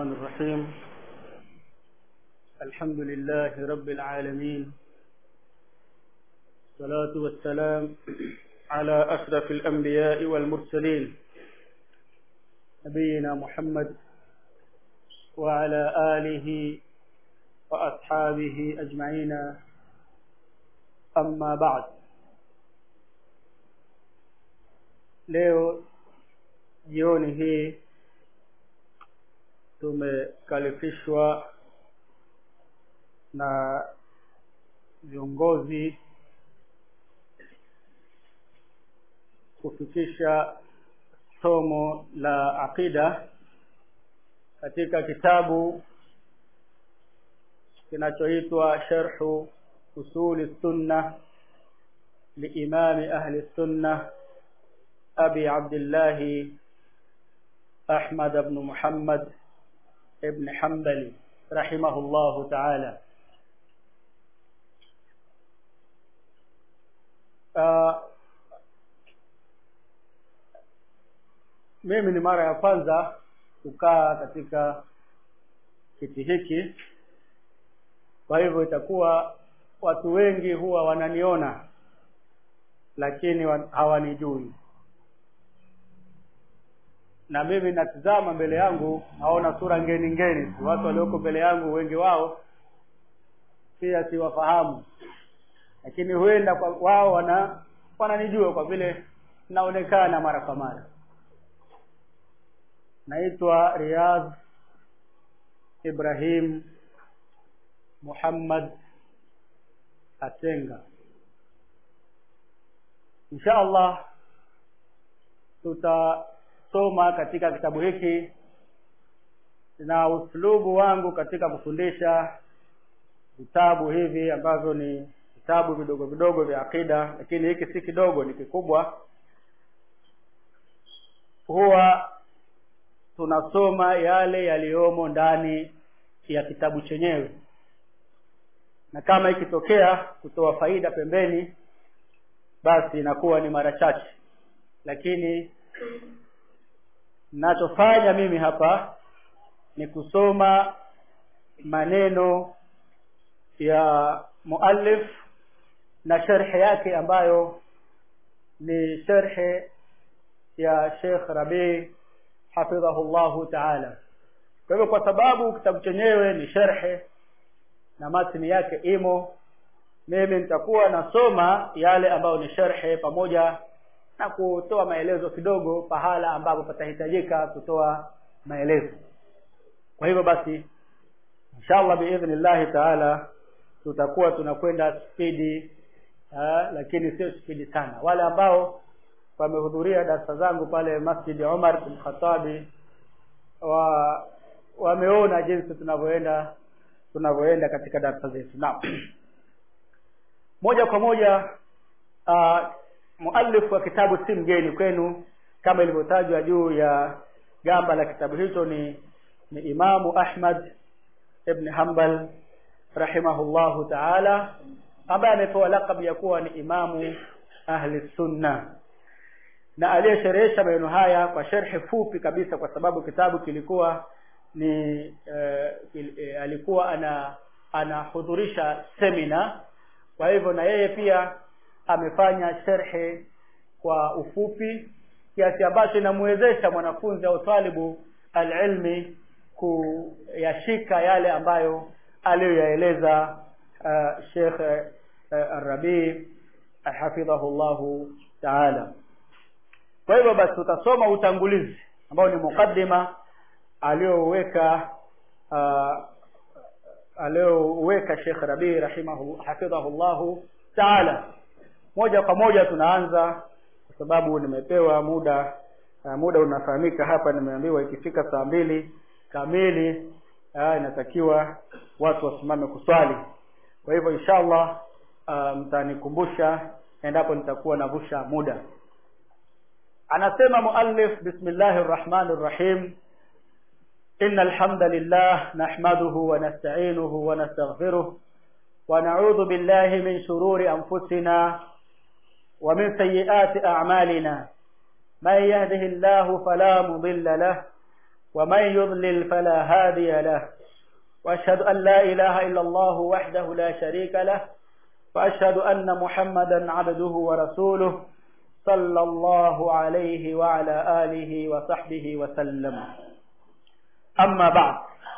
الرحمن الرحيم الحمد لله رب العالمين الصلاة والسلام على أشرف الأنبياء والمرسلين نبينا محمد وعلى آله وأصحابه أجمعين أما بعد leo jioni hii tumekalifishwa na viongozi kufikisha somo la aqida katika kitabu kinachoitwa sharhu usuli sunna liimami ahli sunna abi abdillahi أحمد بن محمد ابن حنبل رحمه الله تعالى uh, mimi ni mara ya kwanza kukaa katika kiti hiki kwa hivyo itakuwa watu wengi huwa wananiona lakini hawanijui na mimi natizama mbele yangu naona sura ngeni ngeni tu watu walioko mbele yangu wengi wao pia siwafahamu lakini huenda kwa wao wana wananijua kwa vile naonekana mara kwa mara naitwa Riyadh Ibrahim Muhammad Atenga insha Allah tuta soma katika kitabu hiki na uslubu wangu katika kufundisha vitabu hivi ambavyo ni vitabu vidogo vidogo vya akida lakini hiki si kidogo ni kikubwa huwa tunasoma yale yaliyomo ndani ya kitabu chenyewe na kama ikitokea kutoa faida pembeni basi inakuwa ni mara chache lakini nachofanya mimi hapa ni kusoma maneno ya muallif na sharhi yake ambayo ni sharhi ya Sheikh Rabi hafidhahullahu ta'ala kwa hivyo kwa sababu kitabu chenyewe ni sharhi na matni yake imo mimi nitakuwa nasoma yale ambayo ni sharhi pamoja na kutoa maelezo kidogo pahala ambapo patahitajika kutoa maelezo kwa hivyo basi inshallah biidhnillahi taala tutakuwa tunakwenda spidi lakini sio spidi sana wale ambao wamehudhuria darasa zangu pale Masjid Umar bin Khattabi wa wameona jinsi tunavyoenda tunavyoenda katika darasa zetu naam moja kwa moja uh, muallif wa kitabu si mgeni kwenu kama ilivyotajwa juu ya gamba la kitabu hicho ni ni Imamu Ahmad ibn Hanbal rahimahullahu ta'ala ambaye amepewa lakabu ya kuwa ni imamu ahli sunna na aliyesherehesha maneno haya kwa sharhi fupi kabisa kwa sababu kitabu kilikuwa ni eh, kil, eh, alikuwa ana anahudhurisha semina kwa hivyo na yeye pia amefanya sherhe kwa ufupi kiasi ambacho inamwezesha mwanafunzi au talibu alilmi kuyashika yale ambayo aliyoyaeleza uh, Sheikh uh, Arabi hafidhahu llahu taala kwa hivyo basi tutasoma utangulizi ambao ni mukaddima aliyoweka uh, aliyoweka Sheikh Rabi rahimahu hafidhahu llahu taala moja kwa moja tunaanza kwa sababu nimepewa muda uh, muda unafahamika hapa nimeambiwa ikifika saa mbili kamili uh, inatakiwa watu wasimame kuswali kwa hivyo inshallah uh, mtanikumbusha endapo nitakuwa navusha muda anasema muallif bismillahir rahmanir rahim إن الحمد لله نحمده ونستعينه ونستغفره ونعوذ بالله من شرور أنفسنا ومن سيئات أعمالنا من يهده الله فلا مضل له ومن يضلل فلا هادي له وأشهد أن لا إله إلا الله وحده لا شريك له وأشهد أن محمدا عبده ورسوله صلى الله عليه وعلى آله وصحبه وسلم أما بعد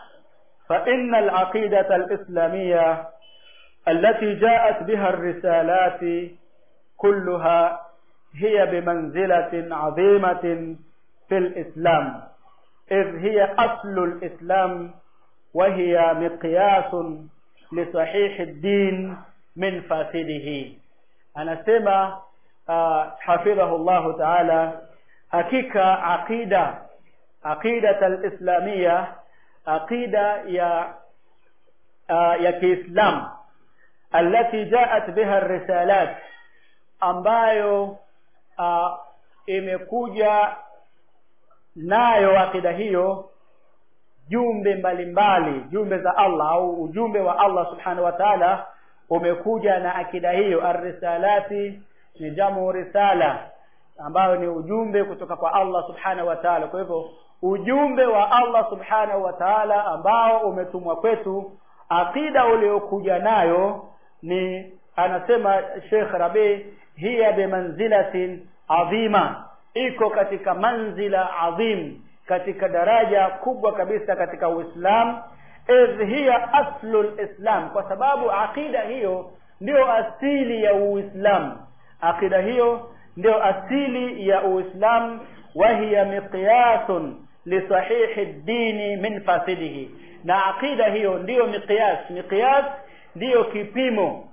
فإن العقيدة الإسلامية التي جاءت بها الرسالات كلها هي بمنزلة عظيمة في الإسلام إذ هي أصل الإسلام وهي مقياس لصحيح الدين من فاسده anasema uh, hafidhahu llahu taala hakika aqida aqidat alislamia aqida ya uh, ya kiislam allati jaat biha risalat ambayo uh, imekuja nayo aqida hiyo jumbe mbalimbali jumbe za Allah au ujumbe wa Allah subhanahu wa ta'ala umekuja na akida hiyo arrisalati ni jamu risala ambayo ni ujumbe kutoka kwa Allah subhanahu wa ta'ala kwa hivyo ujumbe wa Allah subhanahu wa ta'ala ambao umetumwa kwetu akida uliokuja nayo ni anasema Sheikh Rabi hiya bimanzilatin adhima iko katika manzila adhim katika daraja kubwa kabisa katika Uislamu idh hiya aslu lislam kwa sababu aqida hiyo ndio asili ya Uislamu aqida hiyo ndio asili ya Uislamu wa hiya miqyasun lisahihi dini min fasidihi na aqida hiyo ndiyo miqyas miqyas ndiyo kipimo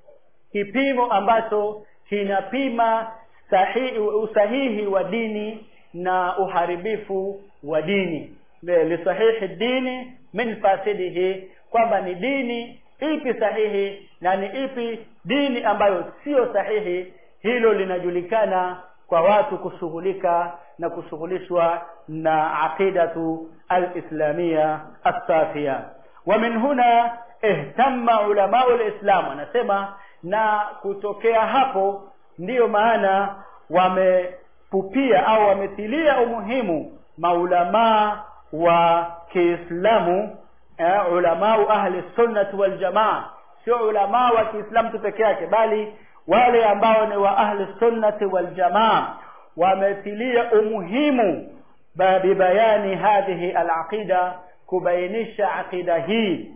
kipimo ambacho kinapima sahihi usahihi wa dini na uharibifu wa dini lisahihi dini min fasidihi kwamba ni dini ipi sahihi na ni ipi dini ambayo sio sahihi hilo linajulikana kwa watu kushughulika na kushughulishwa na aqidatu alislamia assafia wa min huna ihtamma ulamau lislam anasema na kutokea hapo ndiyo maana wamepupia au wametilia umuhimu maulamaa wa Kiislamu eh, ulamau ahli sunnati wal jamaa sio ulamaa wa Kiislamu tu peke yake bali wale ambao ni wa ahli sunnati wal jamaa wametilia umuhimu bibayani hadhihi alaqida kubainisha aqida hii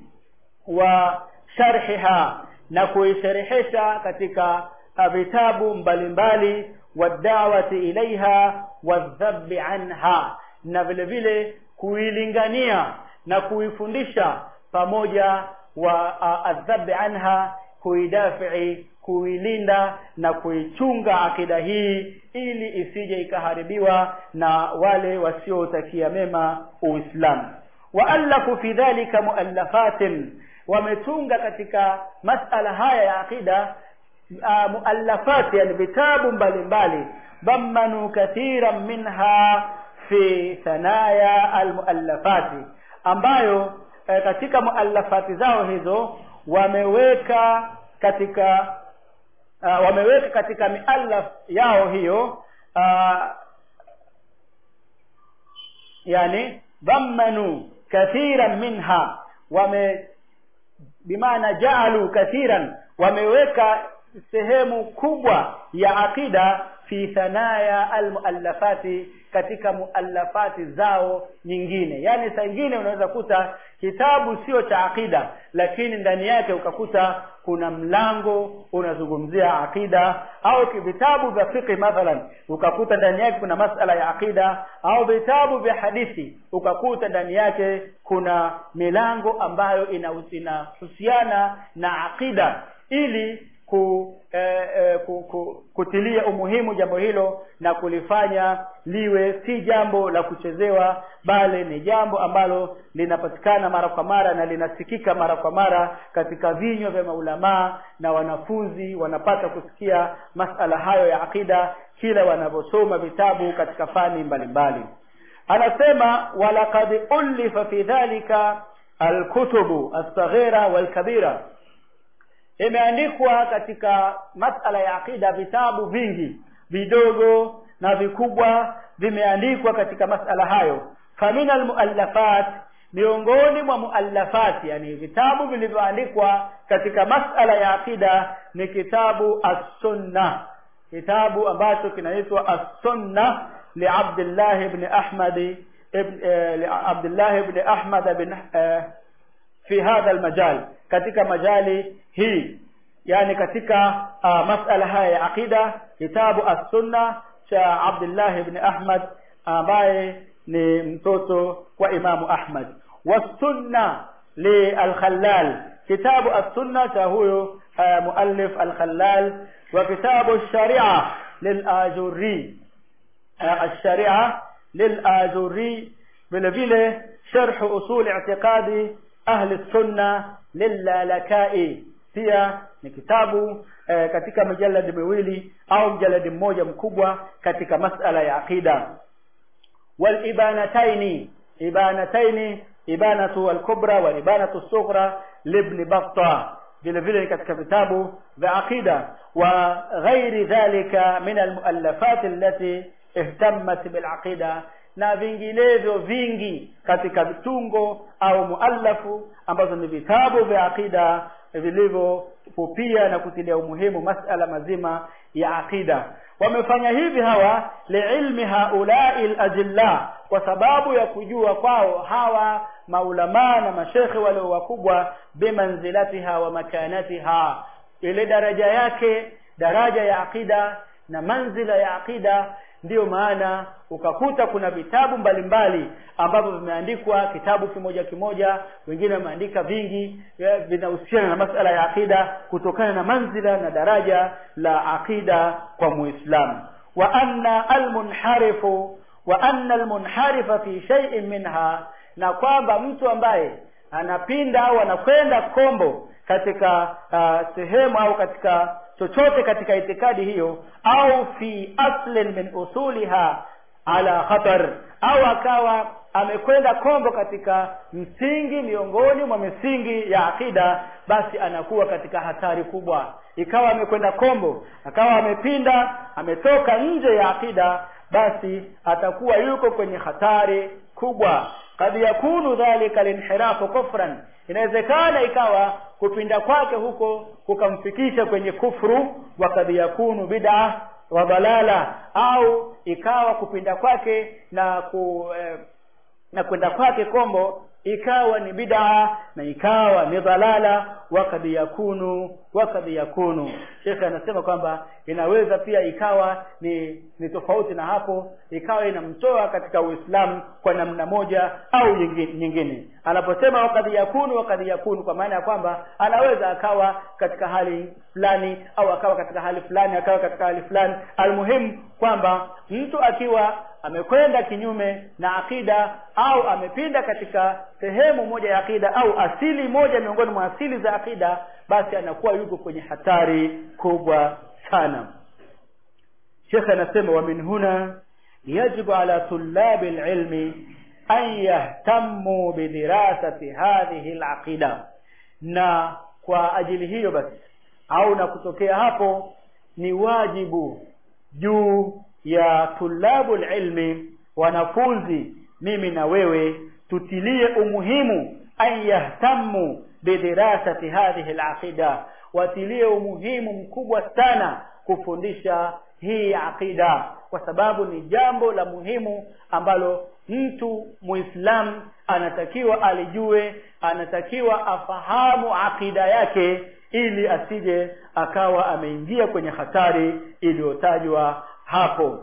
wa sharhiha na kuisherehesha katika vitabu mbalimbali wadawati ilaiha wadhabi anha na vile vile kuilingania na kuifundisha pamoja wa adhabi anha kuidafii kuilinda na kuichunga akida hii ili isije ikaharibiwa na wale wasiotakia mema uislamu waallafu fi dhalika muallafatin wametunga katika masala haya ya aqida uh, muallafat yani vitabu mbalimbali dhammanu kathiran minha fi thanaya almuallafati ambayo eh, katika muallafati zao hizo wameweka katika uh, wameweka katika miallaf yao hiyo uh, yani dhammanu kathiran minha wame bimaana jaalu kathiran wameweka sehemu kubwa ya aqida fi thanaya almuallafati katika muallafati zao nyingine yaani saa ingine unaweza kuta kitabu sio cha aqida lakini ndani yake ukakuta kuna mlango unazungumzia aqida au vitabu vya fiqh mathalan ukakuta ndani yake kuna masala ya aqida au vitabu vya hadithi ukakuta ndani yake kuna milango ambayo inahusiana na aqida ili ku, eh, eh, ku, ku, kutilia umuhimu jambo hilo na kulifanya liwe si jambo la kuchezewa bali ni jambo ambalo linapatikana mara kwa mara na linasikika mara kwa mara katika vinywa vya maulamaa na wanafunzi wanapata kusikia masala hayo ya aqida kila wanavyosoma vitabu katika fani mbalimbali anasema walaqad ulifa fi dhalika alkutubu alsaghira walkabira imeandikwa katika masala ya aqida vitabu vingi vidogo na vikubwa vimeandikwa katika masala hayo famina almuallafat miongoni mwa muallafat yani vitabu vilivyoandikwa katika masala ya aqida ni kitabu as-sunna kitabu ambacho kinaitwa as-sunna li Abdullah ibn Ahmad ibn li Abdullah ibn Ahmad bin fi hadha al-majal katika majali hii yani katika uh, masala haya ya aqida kitabu as-sunna cha Abdullah ibn Ahmad ambaye ni mtoto wa Imamu Ahmad wasunna li al-Khallal kitabu as-sunna cha huyo uh, muallif al-Khallal wa kitabu ash-Sharia lil-Ajurri uh, ash-Sharia lil-Ajurri vile vile sharh usul i'tiqadi ahli sunna lil-Lalakai pia ni kitabu eh, katika mijaladi miwili au mjaladi mmoja mkubwa katika masala ya aqida wal ibanataini ibanataini ibanatu al-kubra wal ibanatu sughra libn battah vile vile katika vitabu vya aqida wa ghairi dhalika min al-muallafat allati ihtammat bil aqida na vinginevyo vingi katika vitungo au muallafu ambazo ni vitabu vya aqida vilivyopupia na kutilia umuhimu masala mazima ya aqida wamefanya hivi hawa liilmi haulai alajilla kwa sababu ya kujua kwao hawa maulamaa na mashekhe walio wakubwa bimanzilatiha wa makanatiha ile daraja yake daraja ya aqida na manzila ya aqida ndiyo maana ukakuta kuna vitabu mbalimbali ambavyo vimeandikwa kitabu kimoja kimoja wengine wameandika vingi vinahusiana na masala ya akida kutokana na manzila na daraja la akida kwa muislamu wa anna almunharifu wa anna almunharifa fi shay'in minha na kwamba mtu ambaye anapinda au anakwenda kombo katika uh, sehemu au katika chochote katika itikadi hiyo au fi aslin min usuliha ala khatar au akawa amekwenda kombo katika msingi miongoni mwa misingi ya akida basi anakuwa katika hatari kubwa ikawa amekwenda kombo akawa amepinda ametoka nje ya akida basi atakuwa yuko kwenye hatari kubwa kad yakunu dhalika linhirafu kufran inawezekana ikawa kupinda kwake huko kukamfikisha kwenye kufru wa kad yakunu bid'a wa dalala au ikawa kupinda kwake na ku eh, na kwenda kwake kombo ikawa ni bid'a na ikawa ni dhalala wakad yakunu wakad yakunu shekhe anasema kwamba inaweza pia ikawa ni ni tofauti na hapo ikawa inamtoa katika uislamu kwa namna moja au nyingine anaposema wakad yakunu wakad yakunu kwa maana ya kwamba anaweza akawa katika hali fulani au akawa katika hali fulani akawa katika hali fulani almuhimu kwamba mtu akiwa amekwenda kinyume na akida au amepinda katika sehemu moja ya akida au asili moja miongoni mwa asili za akida basi anakuwa yuko kwenye hatari kubwa sana shekhe anasema wa min huna yajibu ala tulabi lilmi an yahtamu bidirasati hadhihi alaqida na kwa ajili hiyo basi au na kutokea hapo ni wajibu juu ya tulabu ilmi wanafunzi mimi na wewe tutilie umuhimu an yahtamu bidirasati hadhihi alaqida watilie umuhimu mkubwa sana kufundisha hii aqida kwa sababu ni jambo la muhimu ambalo mtu muislam anatakiwa alijue anatakiwa afahamu aqida yake ili asije akawa ameingia kwenye hatari iliyotajwa hapo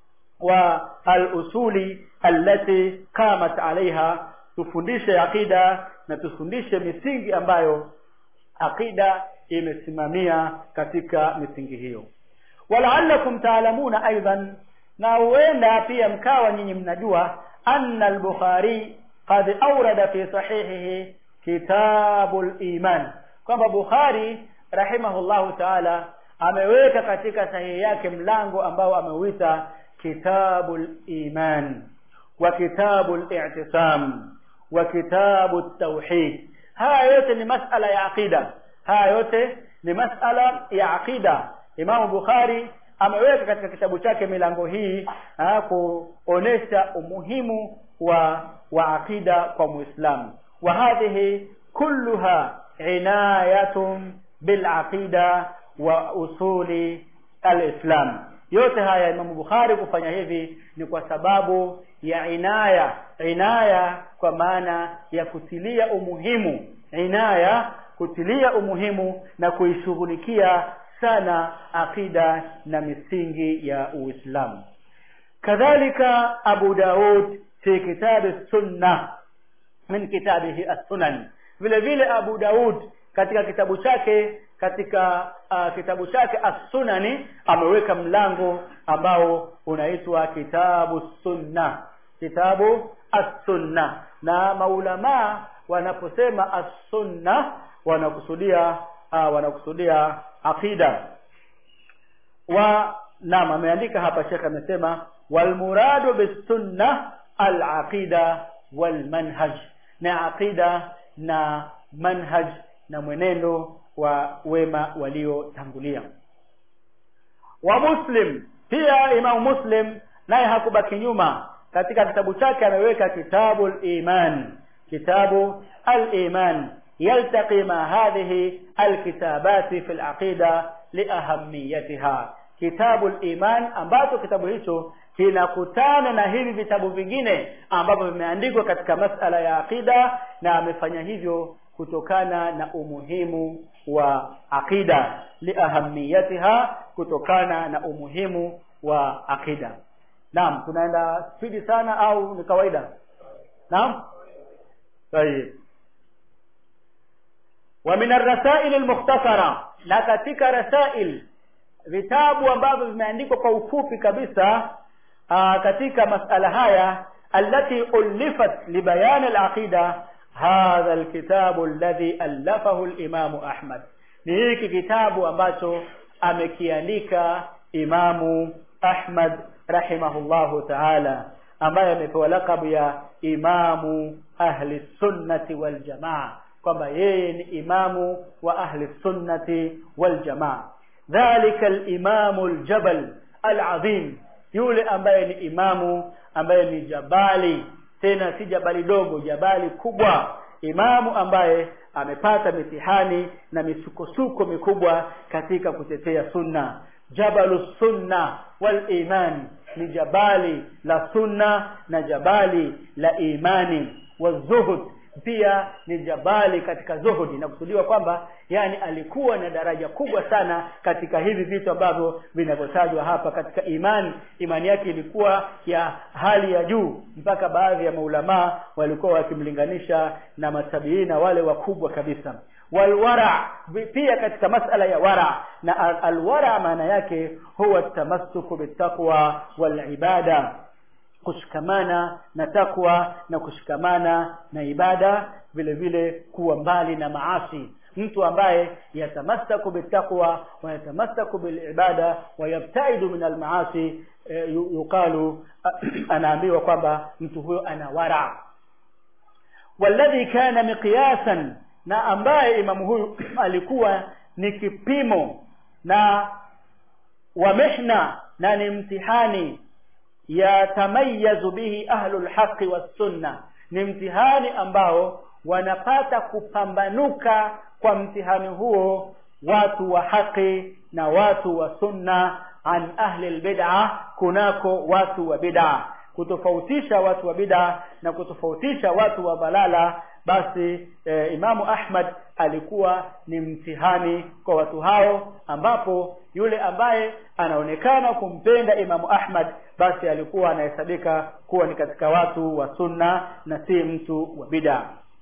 wa al-usuli allati qamat alaiha tufundishe aqida na tufundishe misingi ambayo aqida imesimamia katika misingi hiyo walaallakum taalamuna aidan na huenda pia mkawa nyinyi mnajua anna al-bukhari qad awrada fi sahihihi kitabul iman kwamba bukhari rahimahullahu taala ameweka katika sahihi yake mlango ambao ameuita kitabul iman wa kitabul i'tisam wa kitabut tauhid haya yote ni masala ya aqida haya yote ni masala ya aqida Imam Bukhari ameweka katika kitabu chake milango hii ha, kuonesha umuhimu wa wa aqida kwa muislamu wa hadhihi kulluha inayatun bilaqida wa usuli alislam yote haya imamu bukhari kufanya hivi ni kwa sababu ya inaya inaya kwa maana ya kutilia umuhimu inaya kutilia umuhimu na kuishughulikia sana aqida na misingi ya uislamu kadhalika abu daud fi kitabi sunna min kitabihi as-sunan vile vile abu daud katika kitabu chake katika uh, kitabu chake as-sunani ameweka mlango ambao unaitwa kitabu sunna kitabu as-sunna na maulama wanaposema as-sunna wanakusudia uh, wanakusudia aqida wa naam ameandika hapa Sheikh amesema wal muradu bisunna al aqida wal manhaj na aqida na manhaj na mwenendo wa wema waliotangulia wa muslim pia imam muslim naye hakubaki nyuma katika kitabu chake ameweka kitabu al-iman kitabu al-iman يلتقي مع هذه الكتابات في العقيدة لأهميتها كتاب الإيمان ambacho kitabu hicho kinakutana na hivi vitabu vingine ambavyo vimeandikwa katika masala ya aqida na amefanya hivyo kutokana na umuhimu wa aqida liahamiyatiha kutokana na umuhimu wa aqida naam tunaenda spidi sana au ni kawaida naam طيب ومن الرسائل المختصرة na katika rasail vitabu ambavyo vimeandikwa kwa ufupi kabisa aa, katika masala haya allati ulifat libayan alaqida hadha alkitabu alladhi allafahu al-Imam Ahmad ni hiki kitabu ambacho amekiandika Imamu Ahmad rahimahullahu ta'ala ambaye amepewa lakabu ya Imamu Ahli Sunnati wal Jamaa kwamba yeye ni imamu wa ahli sunnati wal jamaa dhalika al-imamu al-jabal al-azim yule ambaye ni imamu ambaye ni jabali tena si jabali dogo jabali kubwa imamu ambaye amepata mitihani na misukosuko mikubwa katika kutetea sunna jabalu sunna wal iman ni jabali la sunna na jabali la imani wazuhud pia ni jabali katika zuhudi na kusudiwa kwamba yani alikuwa na daraja kubwa sana katika hivi vitu ambavyo vinavyotajwa hapa katika imani imani yake ilikuwa ya hali ya juu mpaka baadhi ya maulamaa walikuwa wakimlinganisha na matabiina wale wakubwa kabisa walwara pia katika masala ya wara na alwara maana yake huwa tamassuku bitaqwa walibada kushikamana na takwa na kushikamana na ibada vile vile kuwa mbali na maasi mtu ambaye yatamasaku bitaqwa wa yatamasaku bilibada wa yabtaidu min almaasi e, yuqalu anaambiwa kwamba mtu huyo ana wara walladhi kana miqyasan na ambaye imamu huyu alikuwa ni kipimo na wa mihna na ni mtihani yatamayazu bihi ahlul haqi wassunna ni mtihani ambao wanapata kupambanuka kwa mtihani huo watu wa haki na watu wa sunna an ahli albid'a kunako watu wa bid'a kutofautisha watu wa bid'a na kutofautisha watu wa balala basi e, Imamu Ahmad alikuwa ni mtihani kwa watu hao ambapo yule ambaye anaonekana kumpenda Imamu Ahmad basi alikuwa anahesabika kuwa ni katika watu wa sunna na si mtu wa bid'a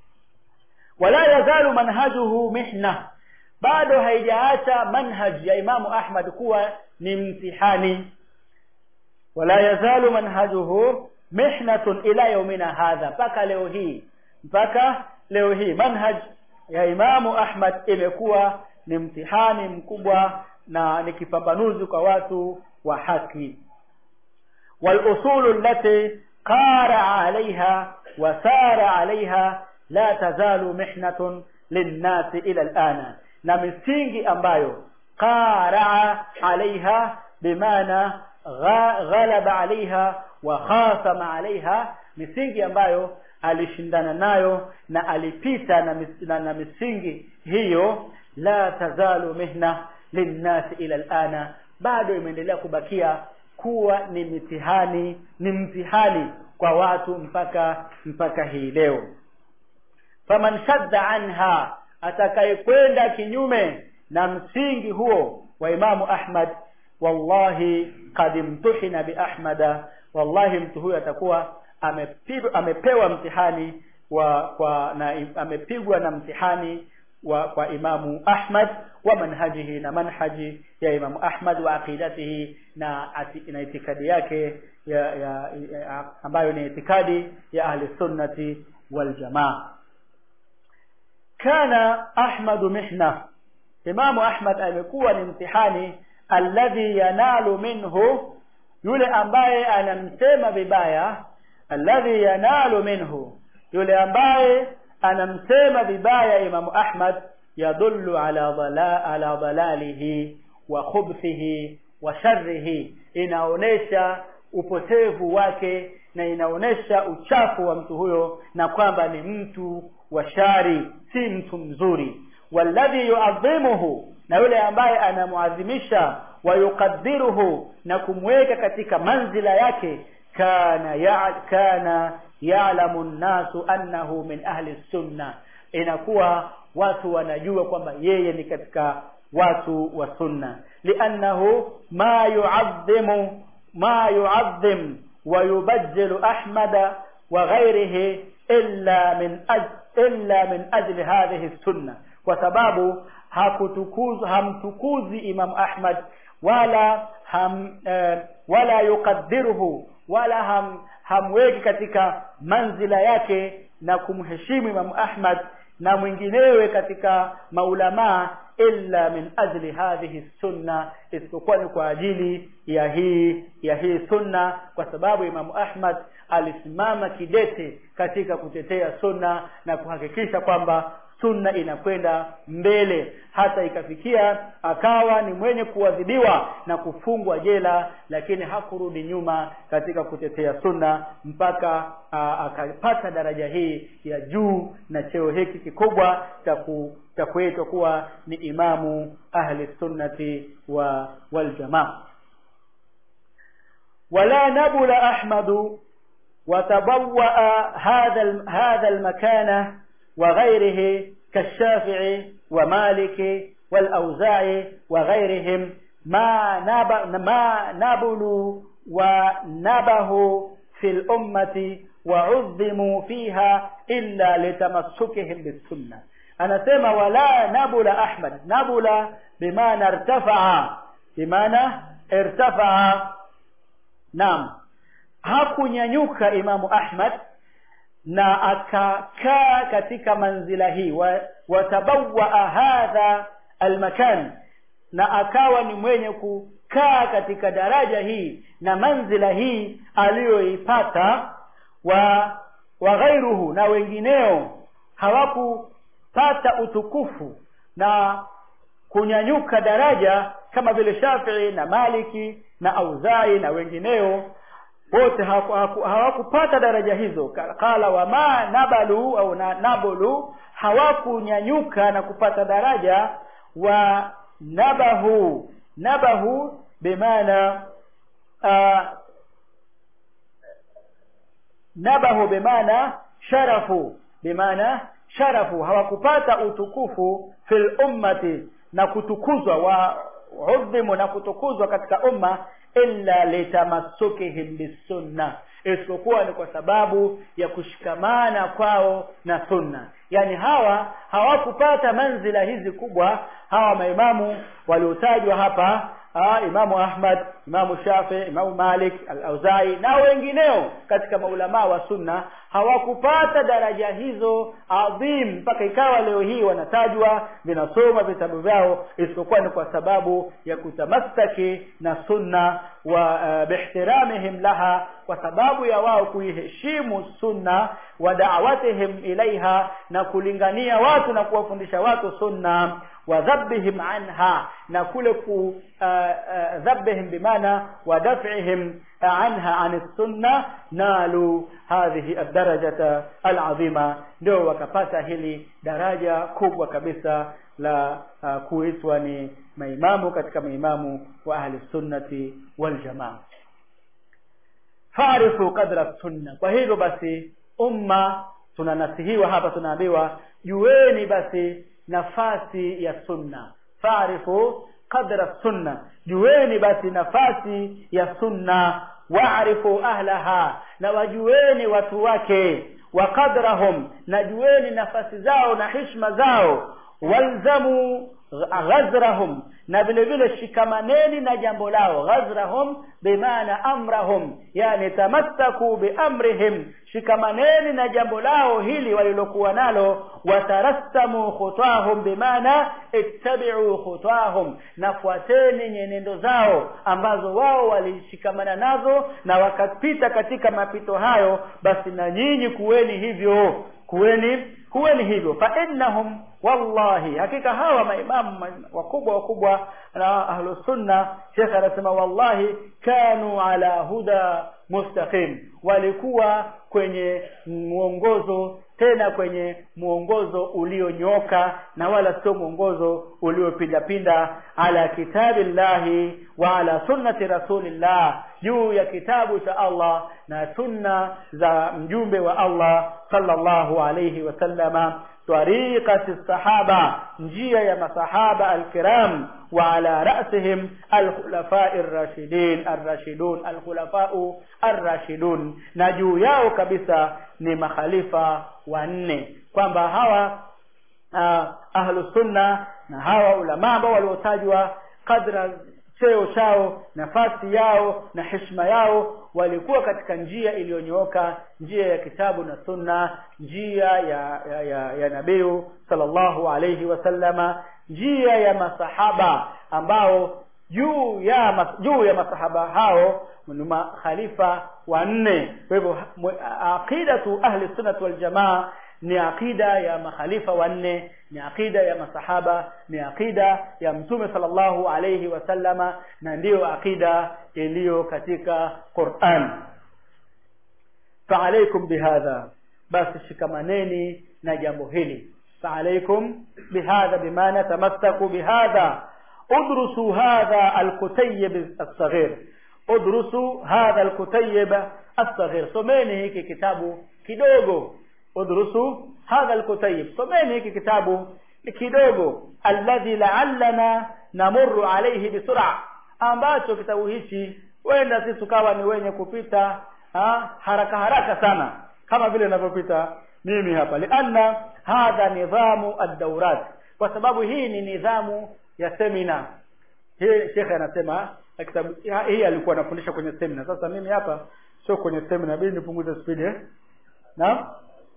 wala yazalu manhajuhu mihna bado haijaacha manhaj ya Imamu Ahmad kuwa ni mtihani wala yazalu manhajuhu mihnatun ila yaumina hadha mpaka leo hii mpaka leo hii manhaj ya Imamu Ahmad imekuwa ni mtihani mkubwa na ni kipambanuzi kwa watu wa haki والأصول التي قارع عليها وسار عليها لا تزال محنة للناس إلى الآن na misingi ambayo qaraa alaiha bimaana ghalaba alaiha wa khasama alaiha misingi ambayo alishindana nayo na alipita na, mis, na, na misingi hiyo la tazalu mihna linnasi ila alana bado imeendelea kubakia kuwa ni mitihani ni mtihani kwa watu mpaka mpaka hii leo faman shadda anha atakayekwenda kinyume na msingi huo wa imamu ahmad wallahi kad imtuhina biahmada wallahi mtu huyo atakuwa amepigwa amepewa mtihani wa kwa na amepigwa na mtihani wa kwa imamu ahmad wa manhajihi na manhaji ya imamu ahmad wa aqidatihi na ati, na itikadi yake ya, ya, ya ambayo ni itikadi ya ahli sunnati wal jamaa kana ahmadu mihna imamu ahmad amekuwa ni mtihani alladhi yanalu minhu yule ambaye anamsema vibaya alladhi yanalu minhu yule ambaye anamsema vibaya imamu ahmad yadullu ala dhala, ala dhalalihi wa khubthihi wa sharrihi inaonesha upotevu wake na inaonesha uchafu wa mtu huyo na kwamba ni mtu wa shari si mtu mzuri walladhi yuadhimuhu na yule ambaye anamuadhimisha wa yuqaddiruhu na kumweka katika manzila yake kana ya, kana ya'lamu nnasu annahu min ahli sunna inakuwa watu wanajua kwamba yeye ni katika watu wa sunna liannahu ma yu'adhimu ma yu'adhim wa yubajjilu ahmada wa ghayrihi illa min aj, illa min ajli hadhihi sunna kwa sababu hakutukuzu hamtukuzi imam ahmad wala ham eh, wala yuqaddiruhu wala ham hamweki katika manzila yake na kumheshimu imam ahmad na mwinginewe katika maulamaa illa min ajli hadhihi sunna isipokuwa ni kwa ajili ya hii ya hii sunna kwa sababu imamu ahmad alisimama kidete katika kutetea sunna na kuhakikisha kwamba sunna inakwenda mbele hata ikafikia akawa ni mwenye kuadhibiwa na kufungwa jela lakini hakurudi nyuma katika kutetea sunna mpaka akapata daraja hii ya juu na cheo hiki kikubwa cha kuitwa kuwa ni imamu ahli sunnati wa waljamaa wala nabula ahmadu وتبوأ هذا هذا المكانه وغيره كالشافعي ومالك والأوزاعي وغيرهم ما نب ما نبلوا ونبهوا في الأمة وعظموا فيها إلا لتمسكهم بالسنة أنا سمع ولا نبل أحمد نبل بمعنى ارتفع بمعنى ارتفع نعم hakunyanyuka imamu ahmad na akakaa katika manzila hii wa, watabawaa hadha almakan na akawa ni mwenye kukaa katika daraja hii na manzila hii aliyoipata wa wa ghairuhu na wengineo hawakupata utukufu na kunyanyuka daraja kama vile Shafii na Maliki na Auzai na wengineo wote hawakupata daraja hizo qala wama nabalu au na, nabulu hawakunyanyuka na kupata daraja wa nabahu nabahu bimaana uh, nabahu bimaana sharafu bimaana sharafu hawakupata utukufu fil ummati na kutukuzwa wa udhimu na kutukuzwa katika umma illa litamassukihim bisunna isipokuwa ni kwa sababu ya kushikamana kwao na sunna yani hawa hawakupata manzila hizi kubwa hawa maimamu waliotajwa hapa Aa, imamu ahmad imamu shafi imamu malik al-auzai na wengineo katika maulamaa wa sunna hawakupata daraja hizo adhim mpaka ikawa leo hii wanatajwa vinasoma vitabu vyao isipokuwa ni kwa sababu ya kutamassaki na sunna wa uh, bihtiramihim laha kwa sababu ya wao kuiheshimu sunna wa da'watihim ilaiha na kulingania watu na kuwafundisha watu sunna wa dhabbihim anha na kule ku uh, uh, dhabbihim bimaana wa daf'ihim anha an sunna nalu hadhihi ad-darajata al-azima ndio wakapata hili daraja kubwa kabisa la uh, kuitwa ni maimamu katika maimamu wa ahli sunnati wal jamaa farifu qadra sunna kwa hivyo basi umma tunanasihiwa hapa tunaambiwa jueni basi nafasi ya sunna farifu qadra sunna jueni basi nafasi ya sunna waarifu ahlaha na wajueni watu wake wa qadrahum na jueni nafasi zao na hishma zao walzamu ghazrahum na vile vile shikamaneni na jambo lao ghazrahum bimaana amrahum yani tamassaku biamrihim shikamaneni na jambo lao hili walilokuwa nalo watarassamu khutahum bimaana ittabi'u khutahum nafuateni nyenendo zao ambazo wao walishikamana nazo na wakapita katika mapito hayo basi na nyinyi kuweni hivyo kuweni kuweni hivyo fa innahum wallahi hakika hawa maimamu wakubwa wakubwa na ahlu sunna shekhe anasema wallahi kanu ala huda mustaqim walikuwa kwenye mwongozo tena kwenye mwongozo ulionyoka na wala sio mwongozo uliopindapinda ala kitabillahi wa ala sunnati rasulillah juu ya kitabu cha Allah na sunna za mjumbe wa Allah sallallahu alayhi wasallama طريقة الصحابة njia ya masahaba alkiram wa ala ra'sihim alkhulafa ar-rashidin ar-rashidun alkhulafa ar-rashidun na juu yao kabisa ni makhalifa wanne kwamba hawa uh, ahlu sunna na hawa ulama ambao waliotajwa kadra cheo chao nafasi yao na heshima yao walikuwa katika njia iliyonyooka njia ya kitabu na sunna njia ya ya, ya, ya nabii sallallahu alayhi wasallama njia ya masahaba ambao juu ya mas, juu ya masahaba hao ni makhalifa wanne kwa hivyo aqidatu ahli sunnah wal jamaa ni aqida ya makhalifa wanne ni aqida ya masahaba ni aqida ya mtume sallallahu alayhi wasallama na ndiyo aqida iliyo katika Qur'an fa'alaykum bihadha basi shikamaneni na jambo hili fa'alaykum bihadha bimaana tamassaku bihadha udrusu hadha alkutayyib as-saghir udrusu hadha alkutayyib as-saghir someni hiki kitabu kidogo udrusu hadha alkutayib someni hiki kitabu kidogo alladhi la'allana namurru alayhi bisur'a ambacho kitabu hichi wenda sisi tukawa ni wenye kupita ha, haraka haraka sana kama vile ninavyopita mimi hapa lianna hadha nidhamu ad-dawrat kwa sababu hii ni nidhamu ya semina hii shekhe anasema kitabu hii alikuwa anafundisha kwenye semina sasa mimi hapa sio kwenye semina bidi nipunguze speed eh naam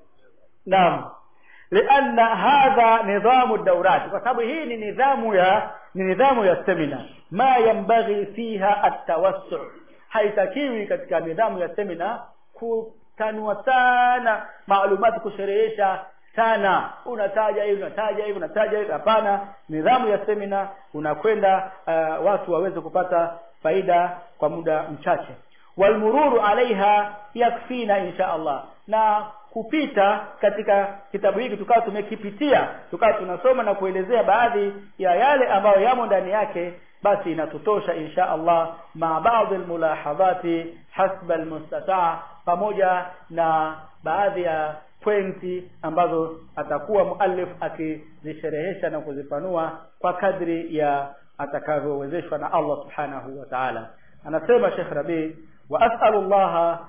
naam lianna hadha nidhamu daurat kwa sababu hii ni nidhamu ya ni nidhamu ya semina ma yambaghi fiha atawassu haitakiwi katika nidhamu ya semina kutanua sana maalumati kusherehesha sana unataja hivi unataja hivi unataja hivi hapana nidhamu ya semina unakwenda uh, watu waweze kupata faida kwa muda mchache walmururu alaiha yakfina insha Allah na kupita katika kitabu hiki tukawa tumekipitia tukawa tunasoma na kuelezea baadhi ya yale ambayo yamo ndani yake basi inatutosha insha Allah ma baadhi almulahadhati hasba almustataa pamoja na baadhi ya pointi ambazo atakuwa muallif akizisherehesha na kuzifanua kwa kadri ya atakavyowezeshwa na Allah subhanahu wa ta'ala anasema Sheikh Rabi wa as'alu Allah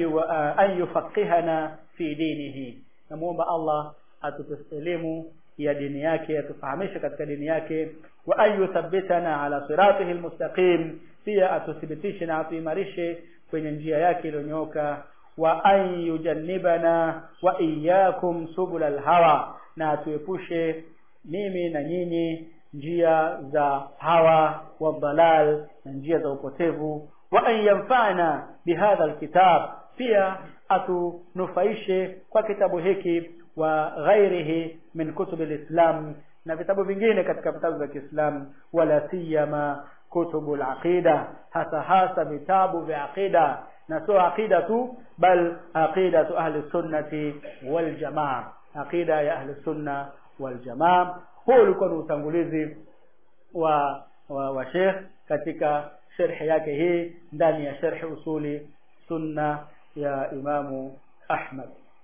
an yufaqihana fi dinihi namuomba Allah atupe elimu ya dini yake atufahamishe katika dini yake wa an yuthabbitana ala siratihi almustaqim pia atuthibitishe na atuimarishe kwenye njia yake iliyonyooka wa an yujannibana wa iyyakum subul alhawa na atuepushe mimi na nyinyi njia za hawa wa dalal na njia za upotevu wa an yanfa'ana bihadha alkitab pia atunufaishe kwa kitabu hiki wa ghairihi min kutub alislam na vitabu vingine katika vitabu vya Kiislamu wala siyama kutubul aqida hasa hasa vitabu vya aqida na sio aqida tu bal aqidatu ahli sunnati wal jamaa aqida ya ahli sunna wal jamaa huu ulikuwa ni utangulizi wa wa, wa Sheikh katika sharhi yake hii ndani ya sharhi usuli sunna ya Imamu Ahmad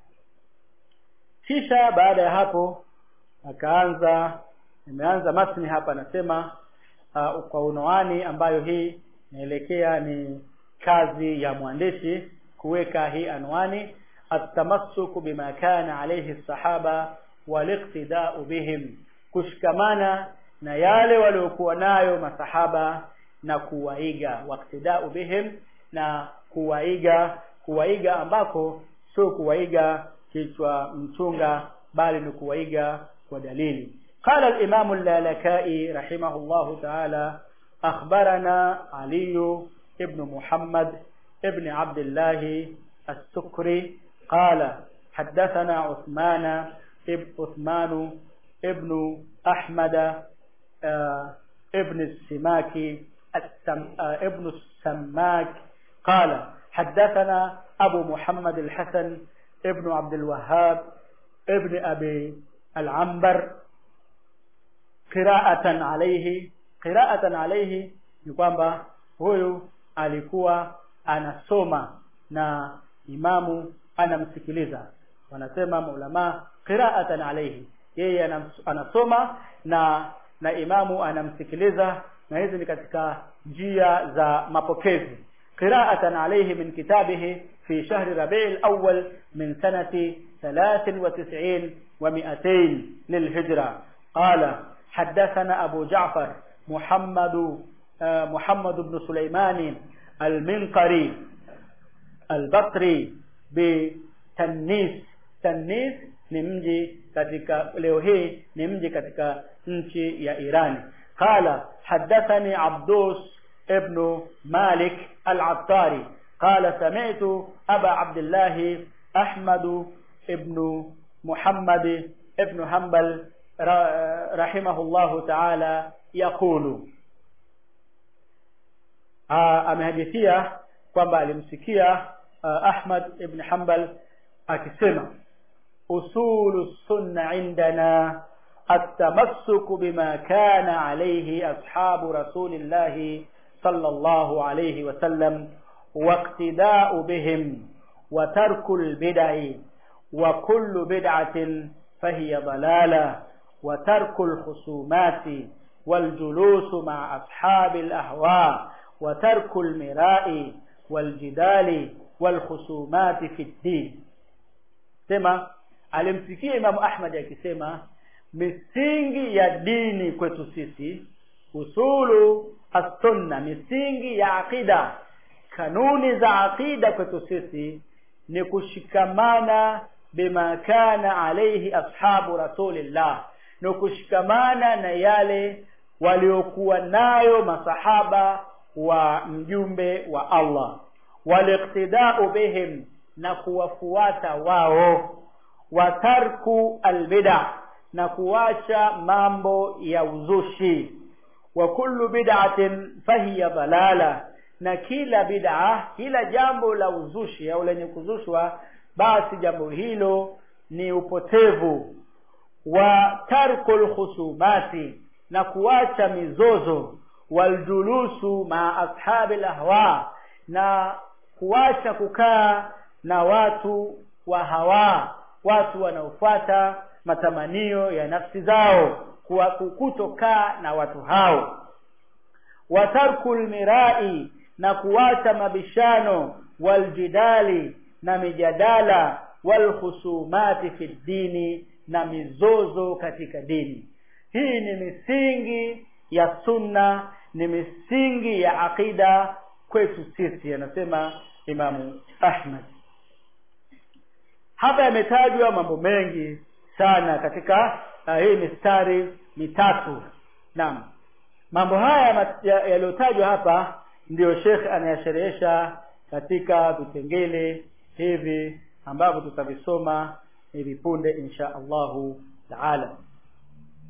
kisha baada ya hapo akaanza imeanza masni hapa anasema uh, kwa unwani ambayo hii inaelekea ni kazi ya mwandishi kuweka hii anwani atamassuku bima kana alayhi sahaba waliqtida'u bihim kushikamana na yale waliokuwa nayo masahaba na kuwaiga waqtida'u bihim na kuwaiga kuwaiga ambako sio kuwaiga kichwa mchunga bali ni kuwaiga kwa dalili قال الإمام اللالكائي رحمه الله تعالى أخبرنا علي ابن محمد ابن عبد الله السكري قال حدثنا عثمان ابن عثمان ابن أحمد آه ابن السماك السم آه ابن السماك قال حدثنا أبو محمد الحسن ابن عبد الوهاب ابن أبي العنبر qira'atan alayhi qira'atan alayhi ni kwamba huyu alikuwa anasoma na imamu anamsikiliza wanasema maulama qira'atan alayhi yeye anasoma na na imamu anamsikiliza na hizi ni katika njia za mapokezi qira'atan alayhi min kitabihi fi shahri rabi'il awwal min sanati 93 wa 200 lilhijra qala حدثنا أبو جعفر محمد محمد بن سليمان المنقري البصري بتنيس تنيس ni mji katika leo hii ni mji katika nchi ya Irani qala hadathani Abdus ibn Malik al-Attari qala sami'tu Aba Abdullah Ahmad ibn Muhammad ibn Hanbal رحمه الله تعالى يقول amehadithia kwamba alimsikia Ahmad ibn Hanbal akisema usulu sunna indana التمسك بما كان عليه أصحاب رسول الله صلى الله عليه وسلم واقتداء بهم وترك البدع وكل بدعة فهي ضلالة وترك الخصومات والجلوس مع أصحاب الأهواء وترك المراء والجدال والخصومات في الدين sema alimsikia Imamu Ahmad akisema misingi ya dini kwetu sisi usulu as-sunna misingi ya aqida kanuni za aqida kwetu sisi ni kushikamana bima kana alayhi ashabu rasulillah ni kushikamana na yale waliokuwa nayo masahaba wa mjumbe wa Allah waliqtida'u bihim na kuwafuata wao watarku albid'a na kuacha mambo ya uzushi wa kullu bid'atin fahiya dalala na kila bid'a kila jambo la uzushi au lenye kuzushwa basi jambo hilo ni upotevu wa tarkul khusumati na kuacha mizozo waljulusu ma ashabil ahwa na kuacha kukaa na watu wa hawa watu wanaofuata matamanio ya nafsi zao kuwa kutokaa na watu hao watarkul mirai na kuacha mabishano waljidali na mijadala walkhusumati fi dini na mizozo katika dini hii ni misingi ya sunna ni misingi ya aqida kwetu sisi anasema imamu ahmad hapa yametajwa mambo mengi sana katika uh, hii mistari mitatu naam mambo haya yaliyotajwa hapa ndiyo shekh anayasherehesha katika vipengele hivi ambavyo tutavisoma hivi punde insha Allahu taala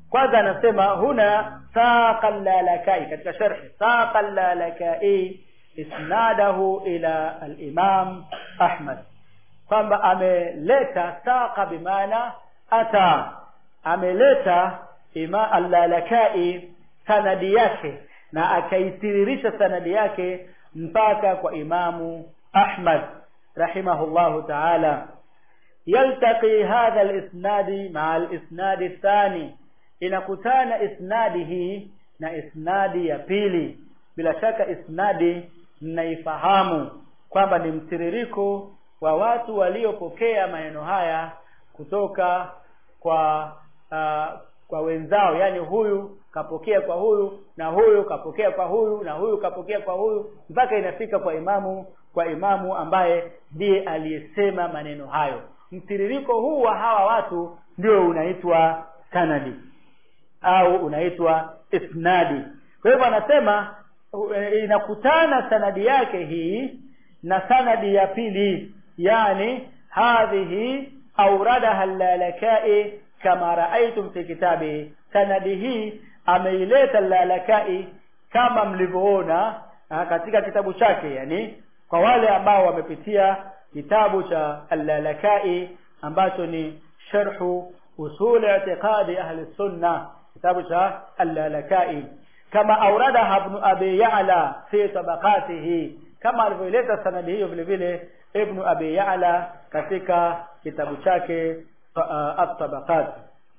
kwanza anasema huna saqa lalakai katika sharhi saqa lalakai isnadahu ila al-imam ahmad kwamba ameleta saqa bimaana ata ameleta ima al-lalakai sanadi yake na akaitiririsha sanadi yake mpaka kwa imamu ahmad rahimahullahu ta'ala yaltaqi hadha al-isnadi ma'a al-isnadi athani inakutana isnadi hii na isnadi ya pili bila shaka isnadi mnaifahamu kwamba ni mtiririko wa watu waliopokea maneno haya kutoka kwa uh, kwa wenzao yani huyu kapokea kwa huyu na huyu kapokea kwa huyu na huyu kapokea kwa huyu mpaka inafika kwa imamu kwa imamu ambaye ndiye aliyesema maneno hayo mtiririko huu wa hawa watu ndio unaitwa sanadi au unaitwa isnadi kwa hivyo anasema inakutana sanadi yake hii na sanadi ya pili yani hadhihi auradaha al-lalakai kama raaitum fi kitabi sanadi hii ameileta al-lalakai kama mlivyoona katika kitabu chake yani kwa wale ambao wamepitia kitabu cha al-lalakai ambacho ni sharhu usul i'tiqadi ahli sunna kitabu cha al-lalakai kama auradaha ibn abi ya'la fi tabaqatihi kama alivyoileta sanadi hiyo vile vile ibn abi ya'la katika kitabu chake uh, at-tabaqat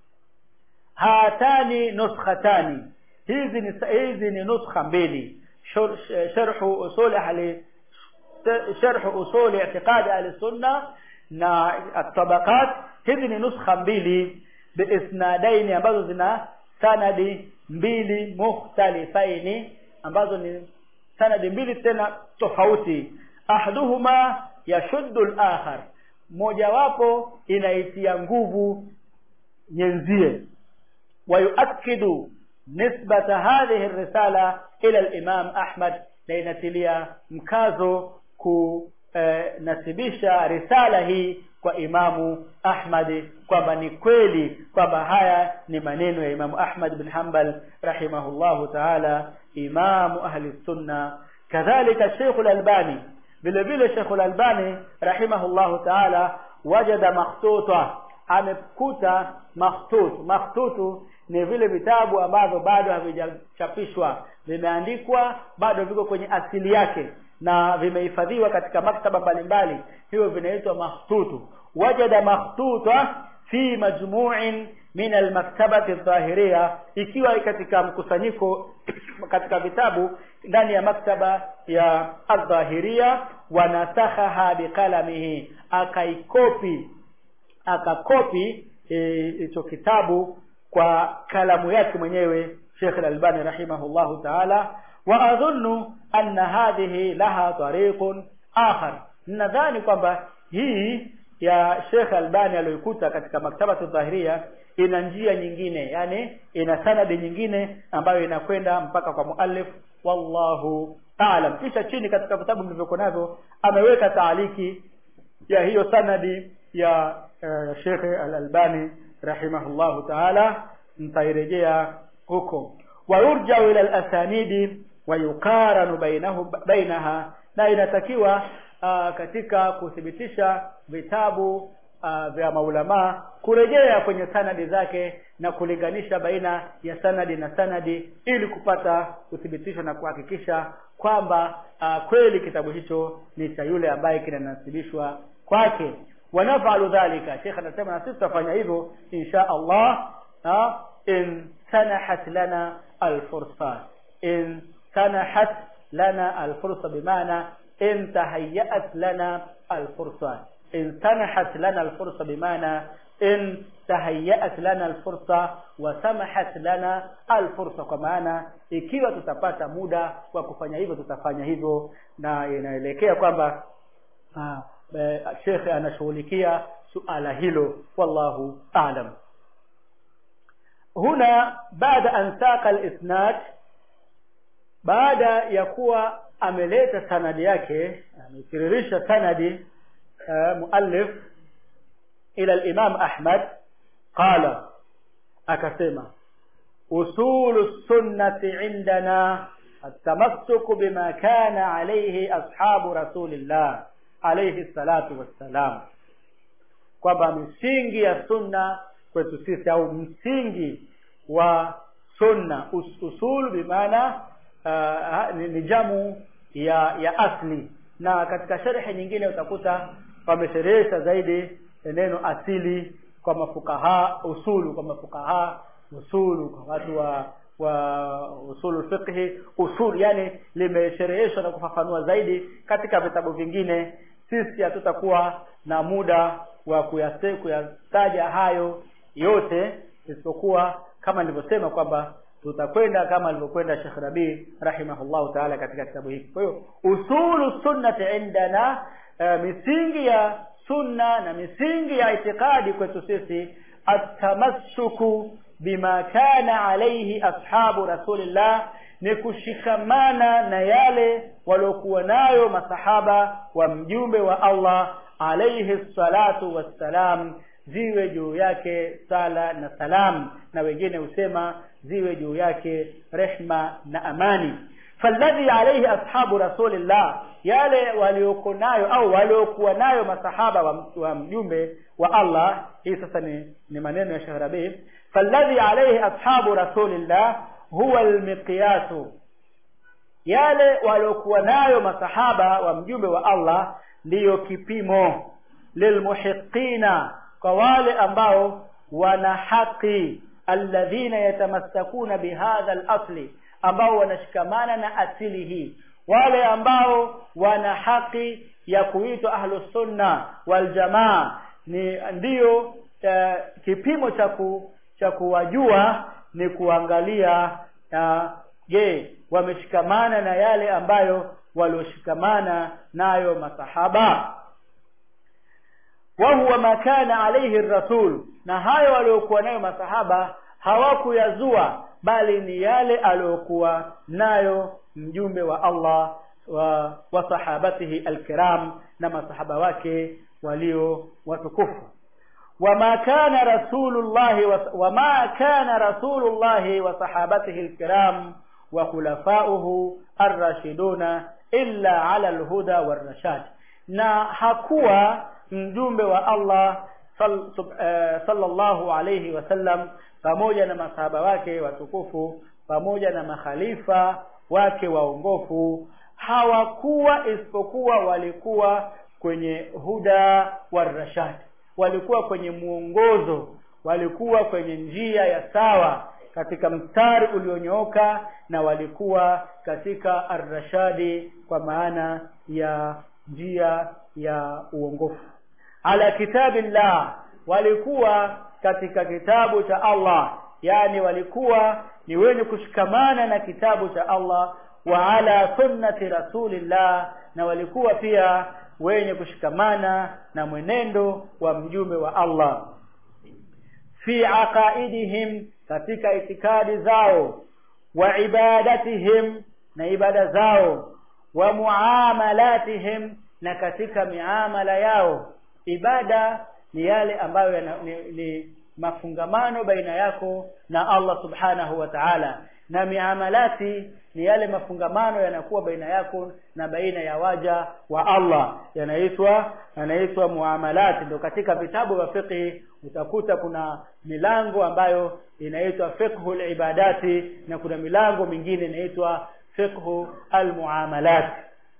hatani nuskhatani hizi ni hizi ni nuskha mbili sharh usul ahli sharh usul i'tiqad ahli sunna na at-tabaqat hizi ni nuskha mbili biisnadaini ambazo zina sanadi mbili mukhtalifaini ambazo ni sanadi mbili tena tofauti ahduhuma yashuddu al-akhar mojawapo inaitia nguvu nyenzie wayuakidu nisbata hadhihi ar-risala ila al-imam Ahmad na inatilia mkazo kunasibisha risala hii kwa imamu Ahmad kwamba ni kweli kwamba haya ni maneno ya imamu Ahmad bin Hanbal rahimahullahu ta'ala imamu ahli sunna kadhalika Sheikh al-Albani vile vile Sheikh al-Albani rahimahullahu ta'ala wajada makhtuta amekuta makhtut makhtutu ni vile vitabu ambavyo bado havijachapishwa vimeandikwa bado viko kwenye asili yake na vimehifadhiwa katika maktaba mbalimbali hivyo vinaitwa makhtutu wajada makhtuta fi majmu'in min almaktabati adh-dhahiriyya ikiwa katika mkusanyiko katika vitabu ndani ya maktaba ya adh-dhahiriyya wanasakhaha biqalamihi akaikopi akakopi hicho e, kitabu kwa kalamu yake mwenyewe Sheikh Al-Albani rahimahullahu ta'ala wa adhunnu anna hadhihi laha tariqun akhar nadhani kwamba hii ya Sheikh Albani aliyokuta katika maktabatu dhahiria ina njia nyingine yani ina sanadi nyingine ambayo inakwenda mpaka kwa muallif wallahu a'lam kisha chini katika vitabu vilivyokuwa navyo ameweka taaliki ya hiyo sanadi ya uh, Sheikh Al-Albani rahimahullahu ta'ala mtairejea huko wayurja'u ila al-asanidi wayuqaranu bainahu bainaha na inatakiwa uh, katika kuthibitisha vitabu uh, vya maulama kurejea kwenye sanadi zake na kulinganisha baina ya sanadi na sanadi ili kupata uthibitisho na kuhakikisha kwamba uh, kweli kitabu hicho ni cha yule ambaye kinanasibishwa kwake wanafalu dhalika Sheikh anasema na sisi tutafanya hivyo insha Allah ha? in sanahat lana alfursa in sanahat lana alfursa bimaana in tahayyat lana alfursa in sanahat lana alfursa bimaana in tahayyat lana alfursa wa samahat lana alfursa kwa maana ikiwa tutapata muda wa kufanya hivyo tutafanya hivyo na inaelekea kwamba Sheikh anashughulikia suala hilo wallahu a'lam huna baada an saqa al-isnad baada ya kuwa ameleta sanadi yake ametiririsha sanadi uh, muallif ila al-imam Ahmad qala akasema usulu sunnati indana التمسك بما كان عليه أصحاب رسول الله عليه الصلاة والسلام kwamba misingi ya sunna kwetu sisi au msingi wa sunna us, usul bimaana uh, ni, ni jamu ya ya asli na katika sharhi nyingine utakuta wamesherehesha zaidi neno asili kwa mafukaha usulu kwa mafukaha usulu kwa watu wa wa usulu fiqhi usul yani limeshereheshwa na kufafanua zaidi katika vitabu vingine sisi hatutakuwa na muda wa kuyase kuyataja hayo yote isipokuwa kama nilivyosema kwamba tutakwenda kama alivyokwenda Sheikh Rabi rahimahullahu taala katika kitabu hiki kwa hiyo usulu sunnati indana uh, misingi ya sunna na misingi ya itikadi kwetu sisi atamassuku bima kana alaihi ashabu rasulillah ni kushikamana na yale waliokuwa nayo masahaba wa mjumbe wa Allah alaihi salatu wassalam ziwe juu yake sala na salam na wengine husema ziwe juu yake rehma na amani falladhi alaihi ashabu rasulillah yale walioko nayo au waliokuwa nayo masahaba wa, wa mjumbe wa Allah hii sasa ni, ni maneno ya Sheikh Rabi falladhi alaihi ashabu rasulillah huwa almiqyasu yale waliokuwa nayo masahaba wa mjumbe wa Allah ndiyo kipimo lilmuhiqina kwa wale ambao wana haki alladhina yatamassakuna bihadha al-asli ambao wanashikamana na asili hii wale ambao wana haki ya kuitwa ahlus sunna wal jamaa ni ndiyo uh, kipimo cha ku, cha kuwajua ni kuangalia je uh, wameshikamana na yale ambayo walioshikamana nayo masahaba wa huwa ma kana alayhi rasul na hayo waliokuwa nayo masahaba hawakuyazua bali ni yale aliyokuwa nayo mjumbe wa Allah wa, wa sahabatihi alkiram na masahaba wake walio watukufu wama kana rasulullahi wama kana rasulullahi wa sahabatihi alkiram wa khulafauhu arrashiduna illa ala alhuda warrashad na hakuwa mjumbe wa Allah sal, sub, uh, sallallahu alayhi wasallam pamoja na masahaba wake watukufu pamoja na makhalifa wake waongofu hawakuwa isipokuwa walikuwa kwenye huda warashad walikuwa kwenye muongozo walikuwa kwenye njia ya sawa katika mstari ulionyooka na walikuwa katika arrashadi kwa maana ya njia ya uongofu ala kitabillah walikuwa katika kitabu cha Allah yani walikuwa ni wenye kushikamana na kitabu cha Allah wa ala sunnati rasulillah na walikuwa pia wenye kushikamana na mwenendo wa mjumbe wa Allah fi aqaidihim katika itikadi zao wa ibadatihim na ibada zao wa muamalatihim na katika miamala yao ibada ni yale ambayo yana, ni, ni mafungamano baina yako na Allah subhanahu wa ta'ala na miamalati ni yale mafungamano yanakuwa baina yako na baina ya waja wa Allah yanaitwa yanaitwa muamalati ndio katika vitabu vya fiqh utakuta kuna milango ambayo inaitwa fiqhul ibadati na kuna milango mingine inaitwa fiqhu almuamalat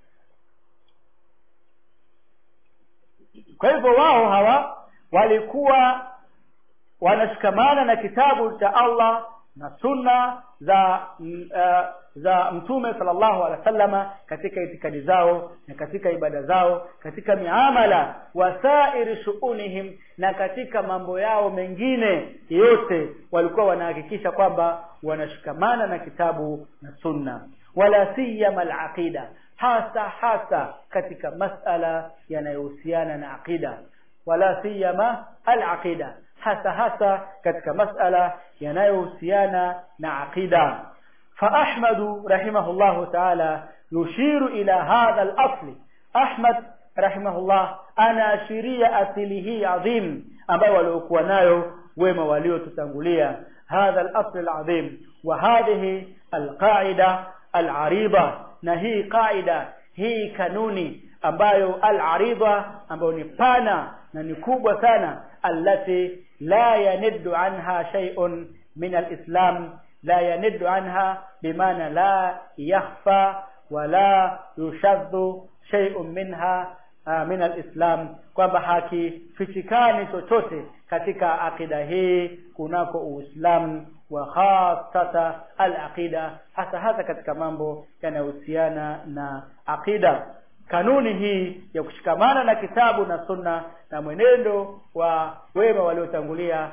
kwa hivyo wao hawa walikuwa wanashikamana na kitabu cha Allah na sunna za m, uh, za mtume sallallahu alaihi wasallama katika itikadi zao na katika ibada zao katika miamala wasairi shuunihim na katika mambo yao mengine yote walikuwa wanahakikisha kwamba wanashikamana na kitabu na sunna wala siyama alaqida hasa hasa katika masala yanayohusiana na aqida wala siyama alaqida hasa hasa katika masala yanayohusiana na aqida فأحمد رحمه الله تعالى يشير إلى هذا الأصل أحمد رحمه الله أنا شرية أصله عظيم ambayo waliokuwa nayo wema waliotutangulia hadha al-asl al-azim wa hadhihi al-qa'ida al-arida na hii qaida hii kanuni ambayo al-arida ambayo ni pana na ni kubwa sana allati la yaniddu anha shay'un min al-islam la yaniddu anha bimaana la yakhfa wala yushaddu shay'un minha uh, min al-islam kwamba hakifichikani chochote katika akida hii kunako uislamu wa khasata al-aqida hasa hasa katika mambo yanayohusiana na aqida kanuni hii ya kushikamana na kitabu na sunna na mwenendo wa wema waliotangulia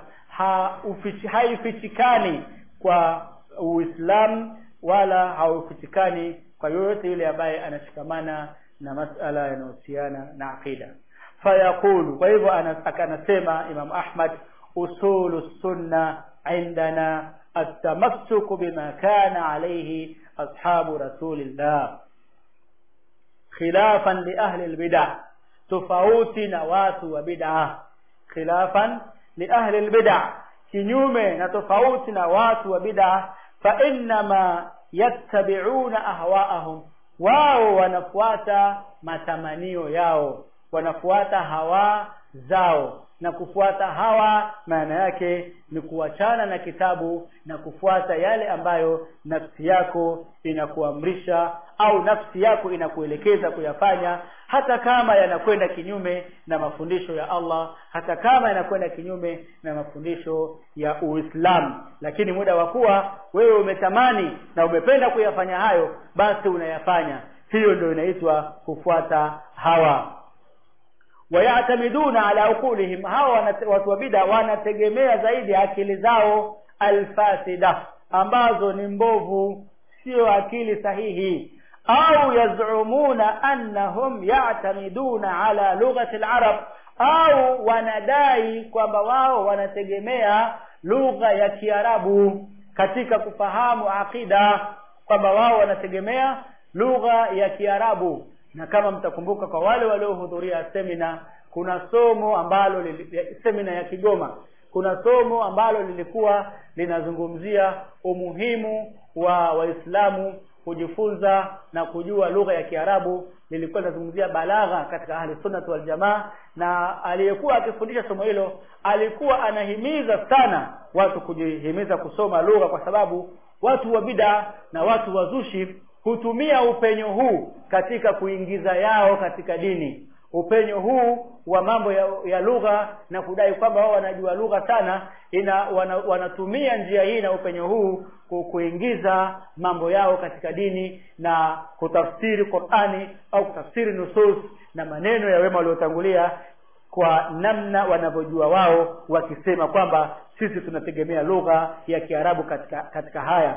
haifichikani kwa uislamu wala haufichikani kwa yoyote yule ambaye anashikamana na masala yanayohusiana na aqida fayaqulu kwa hivyo akanasema imam ahmad usulu sunna indana التمسك بما كان عليه أصحاب رسول الله خلافا لأهل البدع tofauti na watu wa bid'a khilafan li ahli albid'a kinyume na tofauti na watu wa bid'a fa innama yattabi'una ahwa'ahum wao wanafuata matamanio yao wanafuata hawa zao na kufuata hawa maana yake ni kuachana na kitabu na kufuata yale ambayo nafsi yako inakuamrisha au nafsi yako inakuelekeza kuyafanya hata kama yanakwenda kinyume na mafundisho ya Allah hata kama yanakwenda kinyume na mafundisho ya Uislamu lakini muda wa kuwa wewe umetamani na umependa kuyafanya hayo basi unayafanya hiyo ndio inaitwa kufuata hawa wayatamiduna ala uqulihim hawa watu wa bid'a wanategemea zaidi akili zao alfasida ambazo ni mbovu sio akili sahihi au yazumuna annahum ya'tamiduna ala lughati al-arab au wanadai kwamba wao wanategemea lugha ya Kiarabu katika kufahamu akida kwamba wao wanategemea lugha ya Kiarabu na kama mtakumbuka kwa wale waliohudhuria semina kuna somo ambalo li, semina ya Kigoma kuna somo ambalo lilikuwa linazungumzia umuhimu wa waislamu kujifunza na kujua lugha ya Kiarabu lilikuwa linazungumzia balagha katika ahli sunnah wal jamaa na aliyekuwa akifundisha somo hilo alikuwa anahimiza sana watu kujihimiza kusoma lugha kwa sababu watu wa bid'a na watu wazushi hutumia upenyo huu katika kuingiza yao katika dini upenyo huu wa mambo ya, ya lugha na kudai kwamba wao wanajua lugha sana ina wana, wanatumia njia hii na upenyo huu kuingiza mambo yao katika dini na kutafsiri Qur'ani au kutafsiri nusus na maneno ya wema waliotangulia kwa namna wanavyojua wao wakisema kwamba sisi tunategemea lugha ya Kiarabu katika katika haya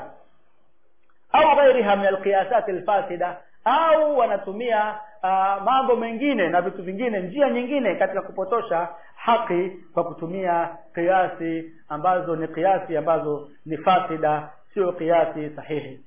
au ghairiha min alqiyasat alfasida au wanatumia uh, mambo mengine na vitu vingine njia nyingine katika kupotosha haki kwa kutumia kiasi ambazo ni kiasi ambazo ni fasida sio kiasi sahihi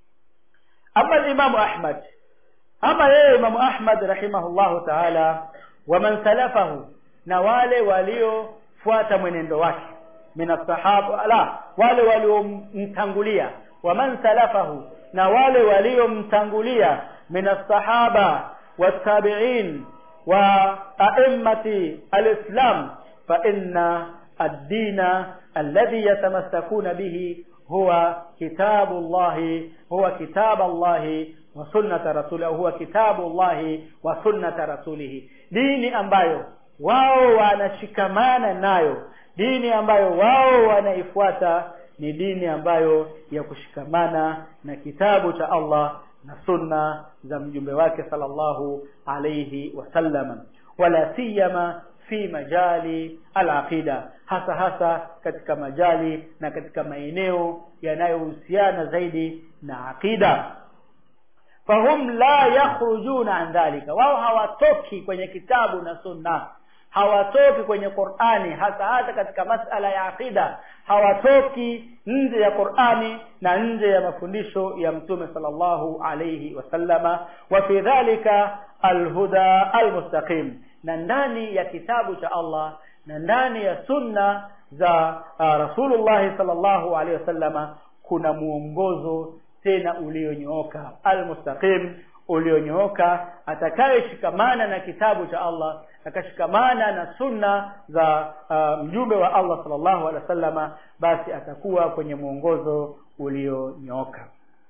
ama Imam Ahmad ama yeye Imam Ahmad rahimahullahu ta'ala wa man salafahu na wale waliofuata mwenendo wake min sahaba la wale waliomtangulia wa man salafahu na wale waliomtangulia min as-sahaba wat-tabi'in wa a'immati al-islam fa inna ad-din alladhi yatamassakuna bihi huwa kitabu Allah huwa kitabu Allah wa sunnata rasulihi huwa kitabu Allah wa sunnata rasulihi dini ambayo wao wanashikamana nayo dini ambayo wao wanaifuata ni dini ambayo ya kushikamana na kitabu cha Allah na sunna za mjumbe wake sallallahu alayhi wasallam wala siyama fi majali al-aqida hasa hasa katika majali na katika maeneo yanayohusiana zaidi na aqida fahum la yakhrujuna an dhalika wao hawatoki kwenye kitabu na sunna hawatoki kwenye Qur'ani hasa hasa katika masala ya aqida hawatoki nje ya Qur'ani na nje ya mafundisho ya Mtume sallallahu alayhi wasallama wa fi dhalika alhuda almustaqim na ndani ya kitabu cha Allah na ndani ya sunna za uh, rasulullah sallallahu alaihi wasallama kuna muongozo tena ulionyooka almustaqim ulionyooka atakayeshikamana na kitabu cha Allah akashikamana na sunna za uh, mjumbe wa Allah sallallahu alaihi wasallama basi atakuwa kwenye mwongozo ulionyooka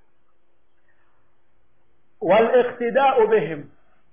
والاقتداء بهم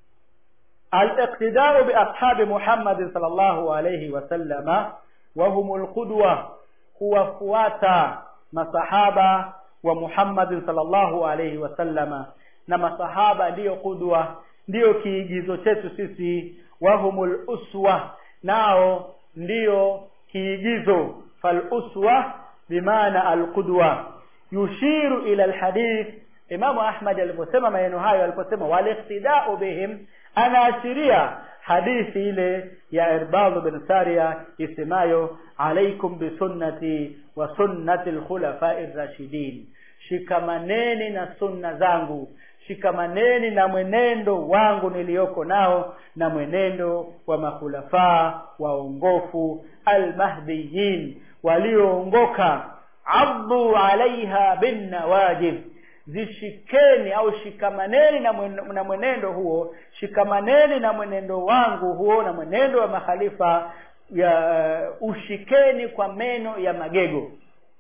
الاقتداء بأصحاب محمد صلى الله عليه وسلم وهم القدوة kuwafuata masahaba wa Muhammad sallallahu alaihi wasallama na masahaba ndiyo kudwa ndiyo kiigizo chetu sisi wahumul uswa nao ndiyo kiigizo fal uswa bimaana al qudwa yushiru ila al hadith Imamu Ahmad aliposema maneno hayo aliposema waliqtida'u bihim anaashiria hadithi ile ya Irbad bin Sariya isemayo alaikum bisunnati wa sunnati alkhulafa'i rashidin shikamaneni na sunna zangu shikamaneni na mwenendo wangu niliyoko nao na mwenendo wa makhulafaa waongofu almahdiyin walioongoka abdu alaiha bin nawajib zishikeni au shikamaneni na, mwen, na mwenendo huo shikamaneni na mwenendo wangu huo na mwenendo wa makhalifa ya uh, ushikeni kwa meno ya magego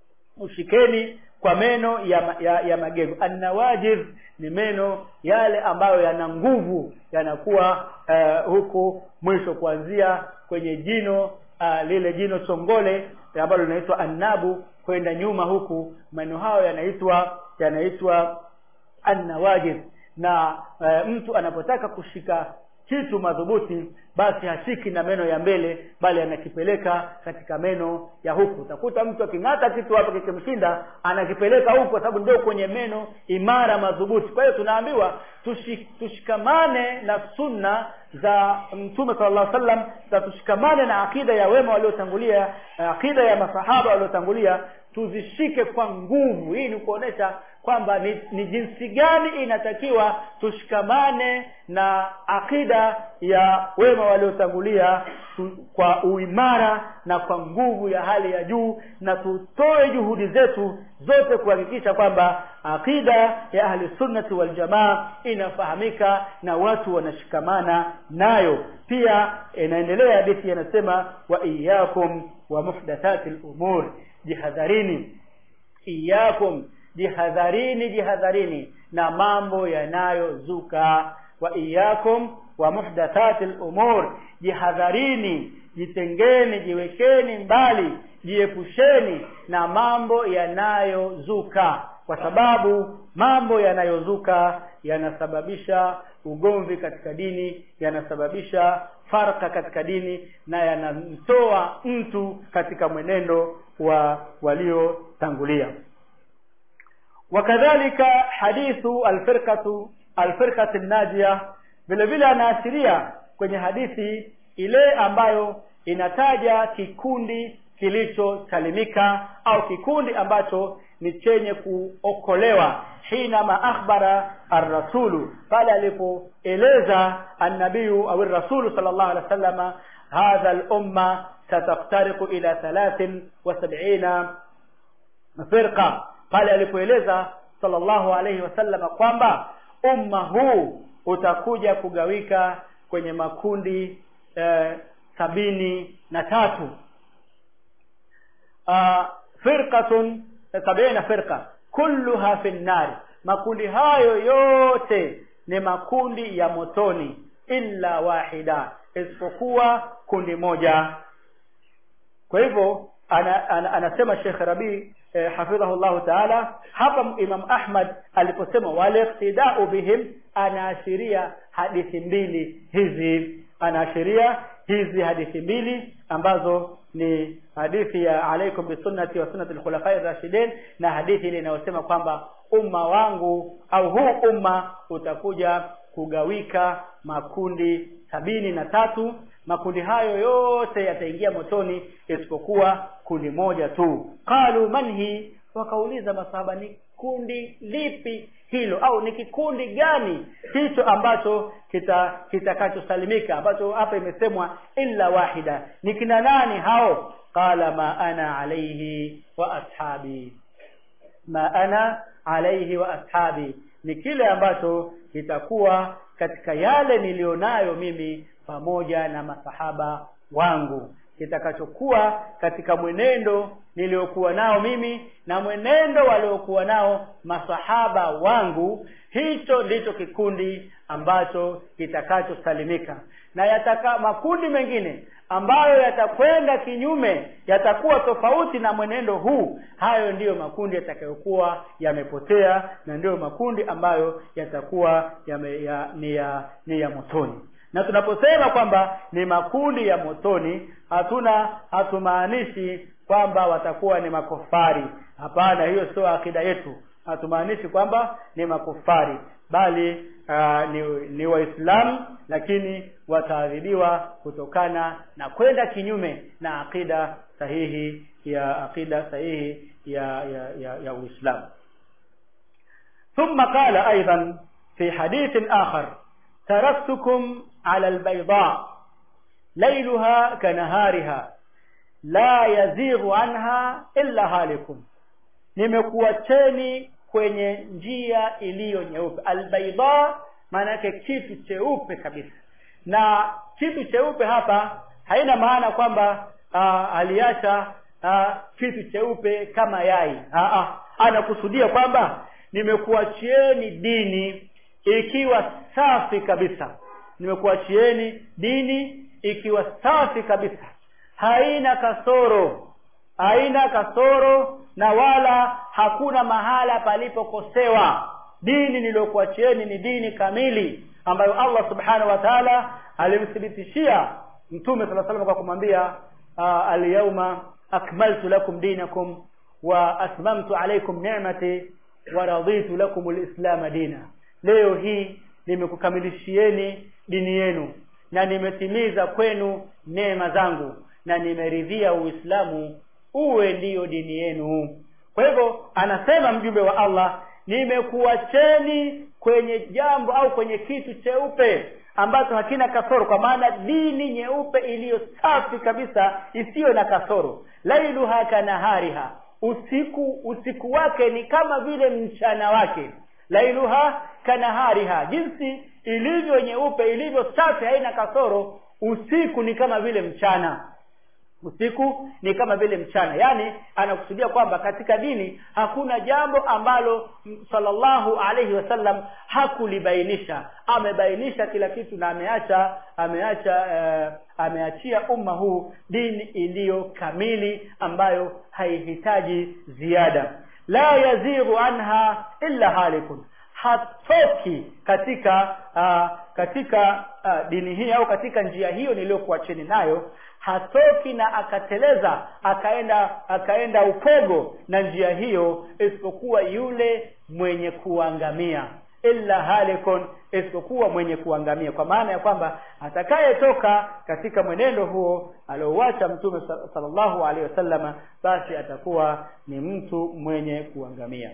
ushikeni kwa meno ya, ya, ya magego annawajib ni meno yale ambayo yana nguvu yanakuwa uh, huku mwisho kuanzia kwenye jino uh, lile jino chongole ambalo linaitwa annabu kwenda nyuma huku meno hayo yanaitwa yanaitwa annawajib na e, mtu anapotaka kushika kitu madhubuti basi hashiki na meno ya mbele bali anakipeleka katika meno ya huku utakuta mtu aking'ata kitu hapo kikimshinda anakipeleka huku kwa sababu ndio kwenye meno imara madhubuti kwa hiyo tunaambiwa tushik, tushikamane na sunna za mtume sallallahu alaihi wasallam za tushikamane na akida ya wema waliotangulia akida ya masahaba waliotangulia tuzishike kwa nguvu hii ni kuonesha kwamba ni, ni jinsi gani inatakiwa tushikamane na akida ya wema waliotangulia kwa uimara na kwa nguvu ya hali ya juu na tutoe juhudi zetu zote kuhakikisha kwamba akida ya ahli sunnati wal jamaa inafahamika na watu wanashikamana nayo pia inaendelea hadithi yanasema wa iyyakum wa muhdathati al-umur jihadharini iyakum jihadharini jihadharini na mambo yanayozuka wa iyakum wa muhdathati al-umur jihadharini jitengeni jiwekeni mbali jiepusheni na mambo yanayozuka kwa sababu mambo yanayozuka yanasababisha ugomvi katika dini yanasababisha farka katika dini na yanamtoa mtu katika mwenendo wa waliotangulia wakadhalika hadithu alfirqatu alfirqatu najia vile vile anaashiria kwenye hadithi ile ambayo inataja kikundi kilichosalimika au kikundi ambacho ni chenye kuokolewa hinama akhbara arrasulu pale alipoeleza annabiyu au rasulu sallallahu alaihi wasallama hadha al-umma sataftariqu ila thalathin wa sab'ina firqa pale alipoeleza sallallahu alaihi wasallama kwamba umma huu utakuja kugawika kwenye makundi eh, sabini na tatu uh, firqatun sabina firqa kulluha fi nnari makundi hayo yote ni makundi ya motoni illa wahida isipokuwa kundi moja kwa hivyo ana, ana, anasema Sheikh Rabi eh, hafidhahullah taala hapa Imam Ahmad aliposema waliqtidau bihim anaashiria hadithi mbili hizi anaashiria hizi hadithi mbili ambazo ni hadithi ya alaikum bisunnati wa sunnati al-khulafai rashidin na hadithi ile inayosema kwamba umma wangu au huu umma utakuja kugawika makundi sabini na tatu makundi hayo yote yataingia motoni isipokuwa kundi moja tu qalu manhi wakauliza masahaba ni kundi lipi hilo au ni kikundi gani hicho ambacho kita kitakachosalimika ambacho hapa imesemwa illa wahida ni kina nani hao qala ma ana alayhi wa ashabi ma ana alayhi wa ashabi ni kile ambacho kitakuwa katika yale nilionayo mimi pamoja na masahaba wangu kitakachokuwa katika mwenendo niliokuwa nao mimi na mwenendo waliokuwa nao masahaba wangu hicho ndicho kikundi ambacho kitakachosalimika na yataka makundi mengine ambayo yatakwenda kinyume yatakuwa tofauti na mwenendo huu hayo ndiyo makundi yatakayokuwa yamepotea na ndiyo makundi ambayo yatakuwa yame, ya, ni ya ni ya motoni na tunaposema kwamba ni makundi ya motoni hatuna hatumaanishi kwamba watakuwa ni makofari hapana hiyo sio akida yetu hatumaanishi kwamba ni makufari bali uh, ni, ni waislamu lakini wataadhibiwa kutokana na kwenda kinyume na akida sahihi ya akida sahihi ya ya ya, ya uislamu ثم قال ايضا في حديث اخر تركتكم على البيضاء ليلها كنهارها لا يزيغ عنها الا هالكم nimekuacheni kwenye njia iliyo nyeupe albaida maana yake kitu cheupe kabisa na kitu cheupe hapa haina maana kwamba uh, aliacha uh, kitu cheupe kama yai uh, uh, anakusudia kwamba nimekuachieni dini ikiwa safi kabisa nimekuachieni dini ikiwa safi kabisa haina kasoro haina kasoro na wala hakuna mahala palipokosewa dini niliyokuachieni ni dini kamili ambayo Allah subhanahu wa ta'ala alimthibitishia mtume sala salam kwa kumwambia alyawma akmaltu lakum dinakum wa atmamtu alaykum ni'mati wa raditu lakum alislam dina leo hii nimekukamilishieni dini yenu na nimetimiza kwenu neema zangu na nimeridhia uislamu uwe ndiyo dini yenu kwa hivyo anasema mjumbe wa Allah nimekuacheni kwenye jambo au kwenye kitu cheupe ambacho hakina kasoro kwa maana dini nyeupe iliyo safi kabisa isiyo na kasoro lailuha kanahariha usiku usiku wake ni kama vile mchana wake lailuha kanahariha jinsi ilivyo nyeupe ilivyo safi haina kasoro usiku ni kama vile mchana usiku ni kama vile mchana yaani anakusudia kwamba katika dini hakuna jambo ambalo sallallahu alaihi wasallam hakulibainisha amebainisha kila kitu na ameacha ameacha uh, ameachia umma huu dini iliyo kamili ambayo haihitaji ziada la yazighu anha illa halikun hatoki katika uh, katika uh, dini hii au katika njia hiyo niliyokuacheni nayo hatoki na akateleza akaenda akaenda upogo na njia hiyo isipokuwa yule mwenye kuangamia illa halikun isipokuwa mwenye kuangamia kwa maana ya kwamba atakayetoka katika mwenendo huo aliouacha mtume sallallahu alaihi wasallama basi atakuwa ni mtu mwenye kuangamia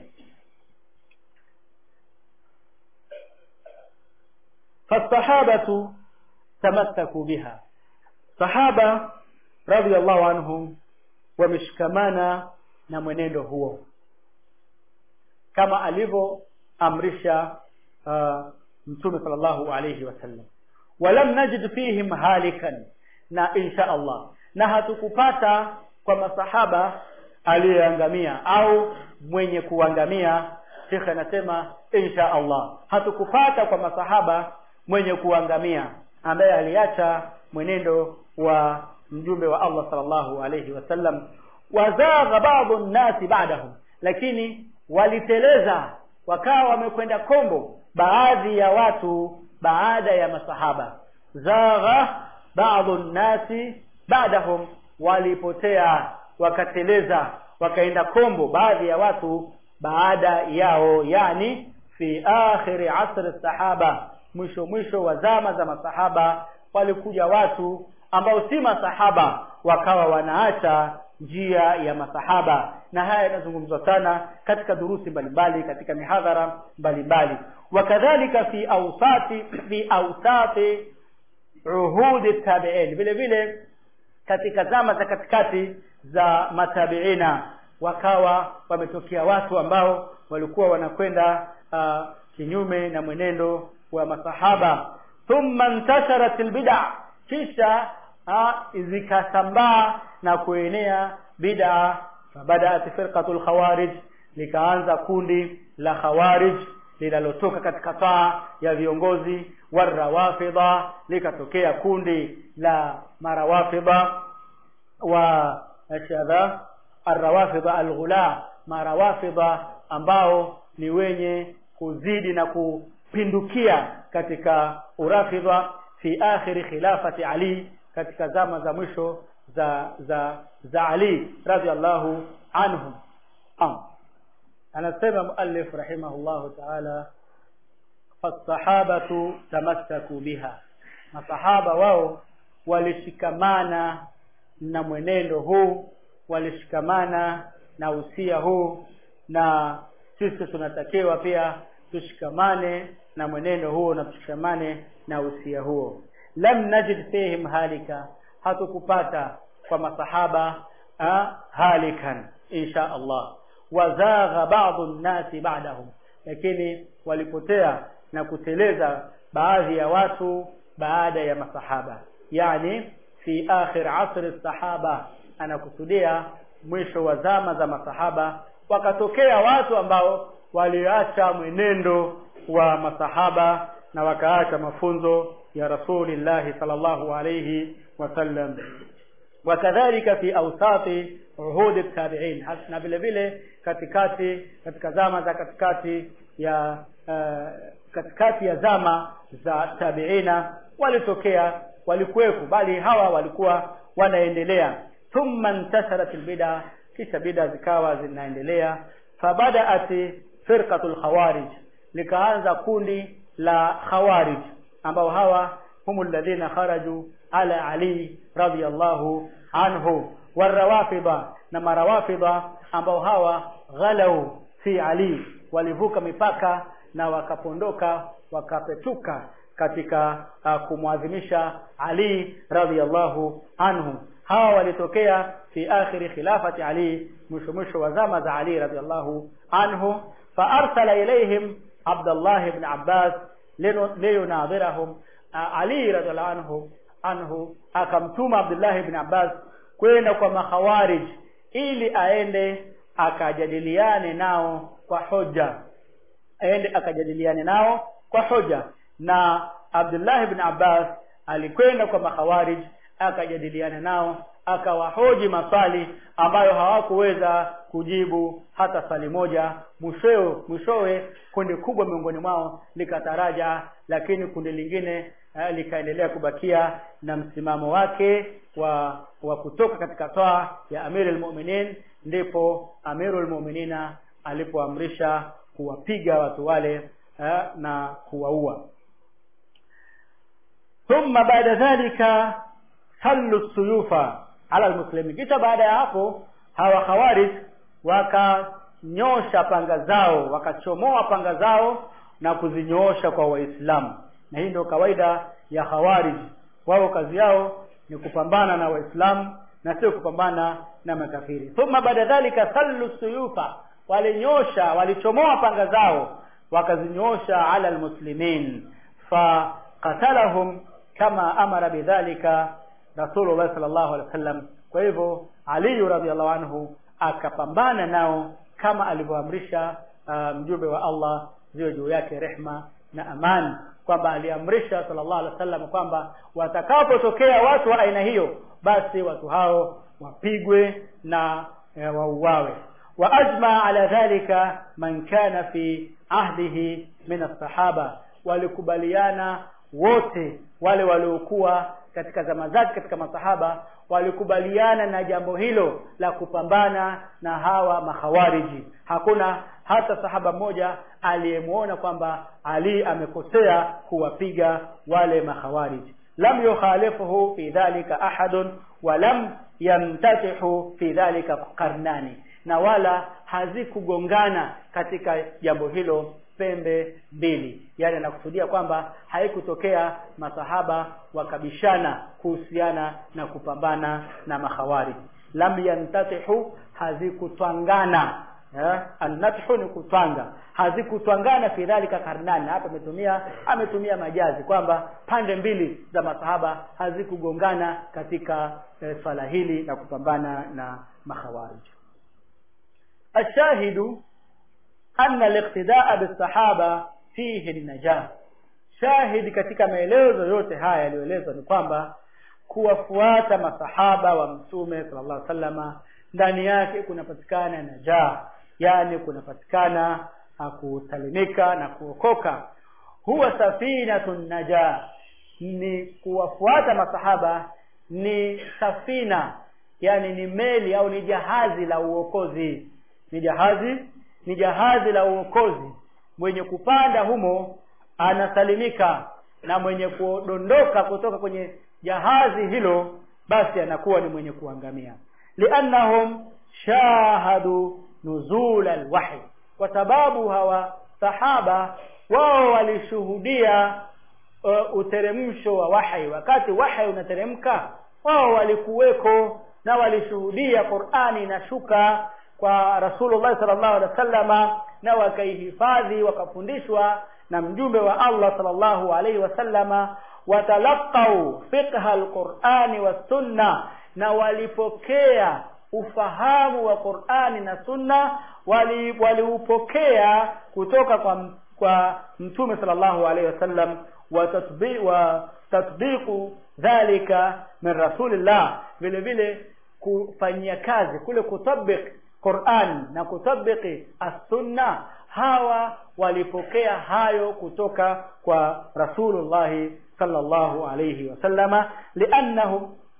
فالصحابة تمسكوا بها sahaba radhiallahu anhum wameshikamana na mwenendo huo kama alivyoamrisha uh, mtume sallallahu alayhi wasallam walam najid fihim halikan na insha Allah na hatukupata kwa masahaba aliyeangamia au mwenye kuangamia shekhe anasema insha Allah hatukupata kwa masahaba mwenye kuangamia ambaye aliacha mwenendo wa mjumbe wa Allah sallallahu alayhi wasallam wazagha baadhi nnasi ba'dahum lakini waliteleza wakawa wamekwenda kombo baadhi ya watu baada ya masahaba zagha baadhi nnasi ba'dahum walipotea wakateleza wakaenda kombo baadhi ya watu baada yao yani fi akhiri asri sahaba mwisho mwisho wa zama za masahaba walikuja watu ambao si masahaba wakawa wanaacha njia ya masahaba na haya yanazungumzwa sana katika durusi mbalimbali katika mihadhara mbalimbali wakadhalika fi awsati fi awsati uhudi tabi'in vile vile katika zama za katikati za matabiina wakawa wametokea watu ambao walikuwa wanakwenda uh, kinyume na mwenendo wa masahaba thumma intasharat albid'a kisha uh, zikasambaa na kuenea bid'a fabadaat firqatu alkhawarij likaanza kundi la khawarij linalotoka katika taa ya viongozi warawafidha likatokea kundi la marawafidha wa shadha arrawafidha alghula marawafidha ambao ni wenye kuzidi na kupindukia katika urafidha fi akhiri khilafati ali katika zama za mwisho za za za ali radhiallahu anhu am anasema muallif rahimahullahu ta'ala fasahabatu tamassaku biha masahaba wao walishikamana na mwenendo huu walishikamana na usia huu na sisi tunatakiwa pia tushikamane na mwenendo huo na tushikamane na usia huo lam najid fihim halika hatukupata kwa masahaba ha, halikan insha Allah wazagha ba'dhu nnasi ba'dahum lakini walipotea na kuteleza baadhi ya watu baada ya masahaba yani fi akhir asri sahaba anakusudia mwisho wa zama za masahaba wakatokea watu ambao waliacha mwenendo wa masahaba na wakaacha mafunzo ya rasulillahi sallallahu alayhi wasallam wakadhalika fi awsati uhudi tabi'in na vile vile katikati katika zama za katikati ya uh, katikati ya zama za tabiina walitokea walikuwepo bali hawa walikuwa wanaendelea thumma intasharat albid'a kisha bid'a zikawa zinaendelea fabadaat firqatul khawarij likaanza kundi la khawarij ambao hawa humu alladhina kharaju ala ali radiyallahu anhu warawafidha na marawafidha ambao hawa ghalau fi ali walivuka mipaka na wakapondoka wakapetuka katika uh, kumwadhimisha Ali radhiyallahu anhu hawa walitokea fi akhiri khilafati Ali mwisho mwisho wa zama za Ali radhiyallahu anhu fa arsala ilayhim Abdullah ibn Abbas liyunadhirahum uh, Ali radhiyallahu anhu anhu akamtuma Abdullah ibn Abbas kwenda kwa makhawarij ili aende akajadiliane nao kwa hoja aende akajadiliane nao kwa hoja na Abdullah ibn Abbas alikwenda kwa makhawarij akajadiliana nao akawahoji maswali ambayo hawakuweza kujibu hata swali moja mwishowe mwishowe kundi kubwa miongoni mwao likataraja lakini kundi lingine uh, likaendelea kubakia na msimamo wake wa wa kutoka katika toa ya Amirul Mu'minin ndipo Amirul Mu'minina alipoamrisha kuwapiga watu wale uh, na kuwaua thumma baada dhalika sallu suyufa ala almuslimin kisha baada ya hapo hawa khawarij wakanyosha panga zao wakachomoa panga zao na kuzinyoosha kwa waislamu na hii ndio kawaida ya khawarij wao kazi yao ni kupambana na waislamu na sio kupambana na makafiri thumma baada dhalika sallu suyufa walinyosha walichomoa panga zao wakazinyoosha ala almuslimin faqatalahum kama amara bidhalika rasulullah sallallahu alaihi wasallam kwa hivyo ali radhiallahu anhu akapambana nao kama alivyoamrisha uh, mjumbe wa Allah ziwe juu yake rehma na amani kwamba aliamrisha sallallahu alaihi wasallam kwamba watakapotokea watu wa aina hiyo basi watu hao wapigwe na e, wauawe wa ajma ala dhalika man kana fi ahdihi min as-sahaba walikubaliana wote wale waliokuwa katika zama zake katika masahaba walikubaliana na jambo hilo la kupambana na hawa makhawariji hakuna hata sahaba mmoja aliyemwona kwamba Ali amekosea kuwapiga wale makhawariji lam yukhalifuhu fi dhalika ahadun wa lam yamtatihu fi dhalika qarnani na wala hazikugongana katika jambo hilo pembe mbili yani anakusudia kwamba haikutokea masahaba wakabishana kuhusiana na kupambana na mahawari lam yantatihu hazikutwangana eh? annathu ni kutwanga hazikutwangana fi dhalika karnani hapa ametumia ametumia majazi kwamba pande mbili za masahaba hazikugongana katika eh, swala hili la kupambana na makhawarij الشاهد أن الاقتداء بالصحابة فيه النجاة shahidi katika maelezo yote haya yaliyoelezwa ni kwamba kuwafuata masahaba wa mtume sallallahu alaihi wasallama ndani yake kunapatikana najaa yani kunapatikana kusalimika na kuokoka huwa safinatun najaa ni kuwafuata masahaba ni safina yani ni meli au ni jahazi la uokozi ni jahazi ni jahazi la uokozi mwenye kupanda humo anasalimika na mwenye kudondoka kutoka kwenye jahazi hilo basi anakuwa ni mwenye kuangamia liannahum shahadu nuzul alwahi kwa sababu hawa sahaba wao walishuhudia uh, uteremsho wa wahi wakati wahi unateremka wao walikuweko na walishuhudia Qur'ani inashuka kwa Rasulullah sallallahu alaihi wasallama na wakaihifadhi wakafundishwa na mjumbe wa Allah sallallahu alaihi wasallama watalaqau fiqha alqur'ani was-sunna na walipokea ufahamu wa Qur'ani na Sunna waliupokea wali kutoka kwa kwa mtume sallallahu alaihi wasallam wa tatbiq wa tatbiqu dhalika min rasulillah vile vile kufanyia kazi kule kutabik Qur'an na kutabiki as-sunna hawa walipokea hayo kutoka kwa Rasulullah sallallahu alayhi wasallama liannahum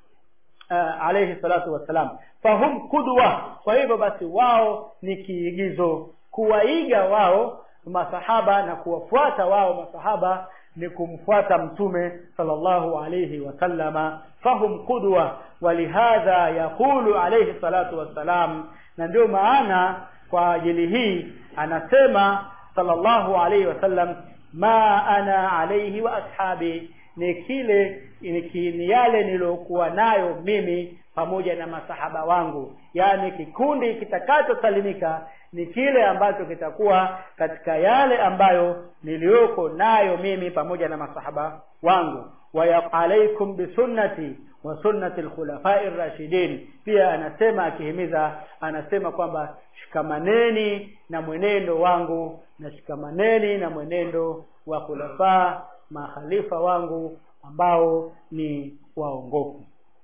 uh, alayhi salatu wassalam fahum qudwa kwa hivyo basi wao ni kiigizo kuwaiga wao masahaba na kuwafuata wao masahaba ni kumfuata mtume sallallahu alayhi wasallama fahum qudwa walihadha yaqulu alayhi salatu wassalam na ndio maana kwa ajili hii anasema sallallahu alayhi wasallam ma ana alayhi wa ashabi ni kile ni yale nilokuwa nayo mimi pamoja na masahaba wangu yani kikundi kitakachosalimika ni kile ambacho kitakuwa katika yale ambayo niliyoko nayo mimi pamoja na masahaba wangu wa alaikum bisunnati wa sunnati alkhulafai rashidin pia anasema akihimiza anasema kwamba shikamaneni na mwenendo wangu na shikamaneni na mwenendo wa khulafa makhalifa wangu ambao ni waongofu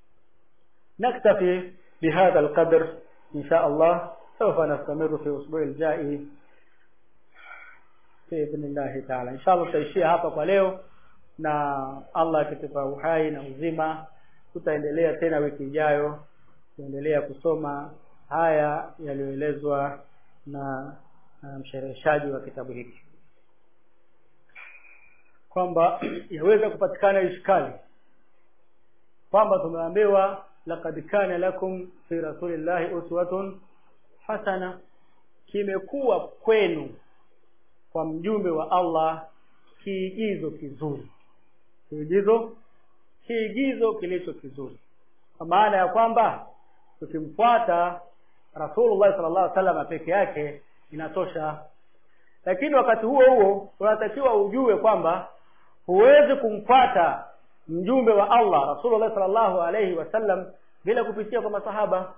نكتفي بهذا القدر إن شاء الله سوف نستمر في الأسبوع الجاي بإذن الله تعالى إن شاء الله tutaishia hapa kwa leo na Allah akitupa uhai na uzima tutaendelea tena wiki ijayo kuendelea kusoma haya yaliyoelezwa na, na mshereheshaji wa kitabu hiki kwamba yaweza kupatikana ishkali kwamba tumeambiwa laqad kana lakum fi rasulillahi uswatun hasana kimekuwa kwenu kwa mjumbe wa Allah kiigizo kizuri kiigizo kiigizo kilicho kizuri kwa maana ya kwamba tukimfuata Rasulullah sallallahu alaihi wasallam peke yake inatosha lakini wakati huo huo unatakiwa ujue kwamba huwezi kumfuata mjumbe wa Allah Rasulullah sallallahu alaihi wasallam bila kupitia kwa masahaba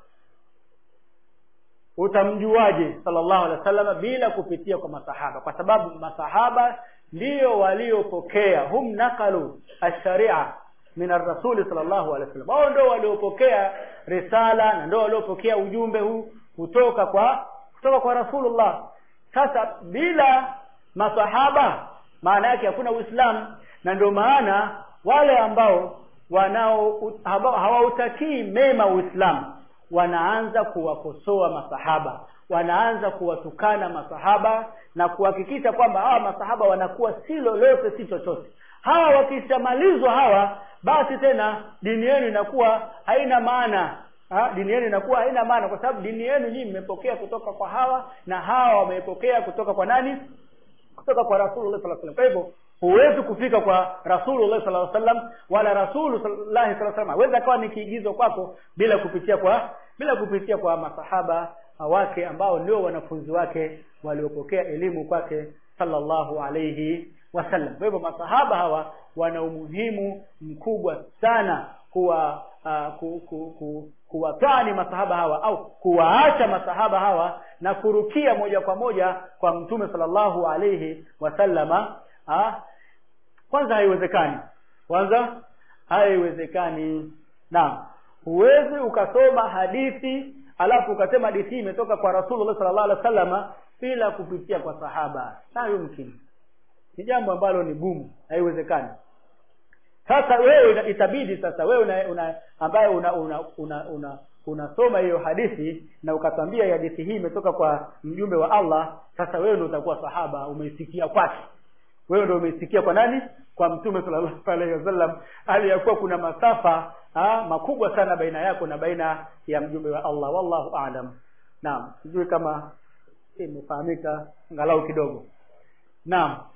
utamjuaje sallallahu alaihi wasallam bila kupitia kwa masahaba kwa sababu masahaba ndio waliopokea hum nakalu ash-sharia min ar-rasul sallallahu alaihi wasallam wao ndio waliopokea risala na ndio waliopokea ujumbe huu kutoka kwa kutoka kwa Rasulullah sasa bila masahaba maana yake hakuna uislamu na ndio maana wale ambao wanao hawautakii mema uislamu wanaanza kuwakosoa masahaba wanaanza kuwatukana masahaba na kuhakikisha kwamba hawa masahaba wanakuwa si lolote si chochote hawa wakishamalizwa hawa basi tena dini yenu inakuwa haina maana ha? dini yenu inakuwa haina maana kwa sababu dini yenu nyinyi mmepokea kutoka kwa hawa na hawa wamepokea kutoka kwa nani kutoka kwa rasulullah sallallahu alaihi wasallam kwa hivyo huwezi kufika kwa rasulullah sallallahu alaihi wasallam wala rasulullah sallallahu alaihi wasallam hawezi akawa ni kiigizo kwako bila kupitia kwa bila kupitia kwa masahaba wake ambao ndio wanafunzi wake waliopokea elimu kwake sallallahu alaihi wasallam kwa hivyo masahaba hawa wana umuhimu mkubwa sana kuwa uh, ku, ku, ku, kuwatani masahaba hawa au kuwaacha masahaba hawa na kurukia moja kwa moja kwa mtume sallallahu alaihi wasallama ha? kwanza haiwezekani kwanza haiwezekani naam huwezi ukasoma hadithi alafu ukasema hadithi hii imetoka kwa rasulullah sallallahu alaihi wasallama bila kupitia kwa sahaba la yumkini ni jambo ambalo ni gumu haiwezekani sasa wewe itabidi sasa wewe una, una ambaye una una una, una unasoma hiyo hadithi na ukatwambia hadithi hii imetoka kwa mjumbe wa Allah sasa wewe ndio utakuwa sahaba umeisikia kwake wewe ndio umeisikia kwa nani kwa mtume sallallahu alaihi wasallam hali ya kuwa kuna masafa ha, makubwa sana baina yako na baina ya mjumbe wa Allah wallahu aalam naam sijui kama imefahamika angalau kidogo naam